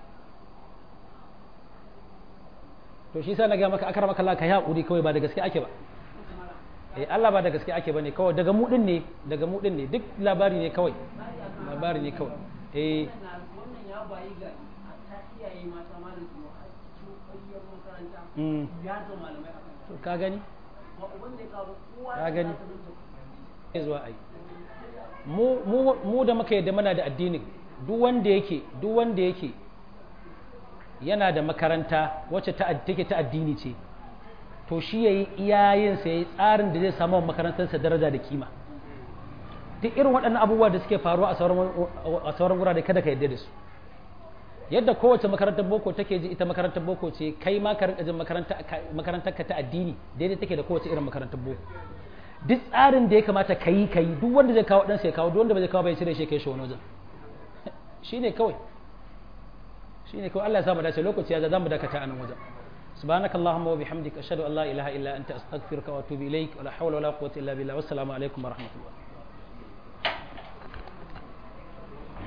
S1: to shi sa na ga maka akara maka Allah ka yi hakuri kawai ba da gaske ake ba eh Allah ba da gaske ake bane kawai daga mu din ne daga mu din ne duk labari ne kawai labari ne kawai eh
S2: wannan ya bayi ga ta iyaye mata malam su a cikin ƙwayyar makaranta
S1: mm
S2: ya zo malamai akan
S1: to ka gani
S2: ba uban zai kawo kowa
S1: Ka gani.
S2: za ta zo ta
S1: zuwa ai mu mu mu da muka yadda muna da addinin duk wanda yake duk wanda yake yana da makaranta wacce ta take ta addini ce to shi yayi iyayen sa yayi tsarin da zai samu wa makarantarsa daraja da kima duk irin waɗannan abubuwa da suke faruwa a sauran a sauran gurare kada ka yadda da su yadda kowace makarantar boko take ji ita makarantar boko ce kai ma ka rinka jin makaranta makarantar ka ta addini daidai take da kowace irin makarantar boko duk tsarin da ya kamata ka yi ka yi duk wanda zai kawo ɗansa ya kawo duk wanda ba zai kawo bai cire shi kai shi wani wajen shi ne kawai shi ne kawai Allah ya samu dace lokaci ya za mu dakata a nan wajen سبحانك اللهم وبحمدك أشهد أن لا إله إلا أنت أستغفرك وأتوب إليك ولا حول ولا قوة إلا بالله والسلام عليكم ورحمة الله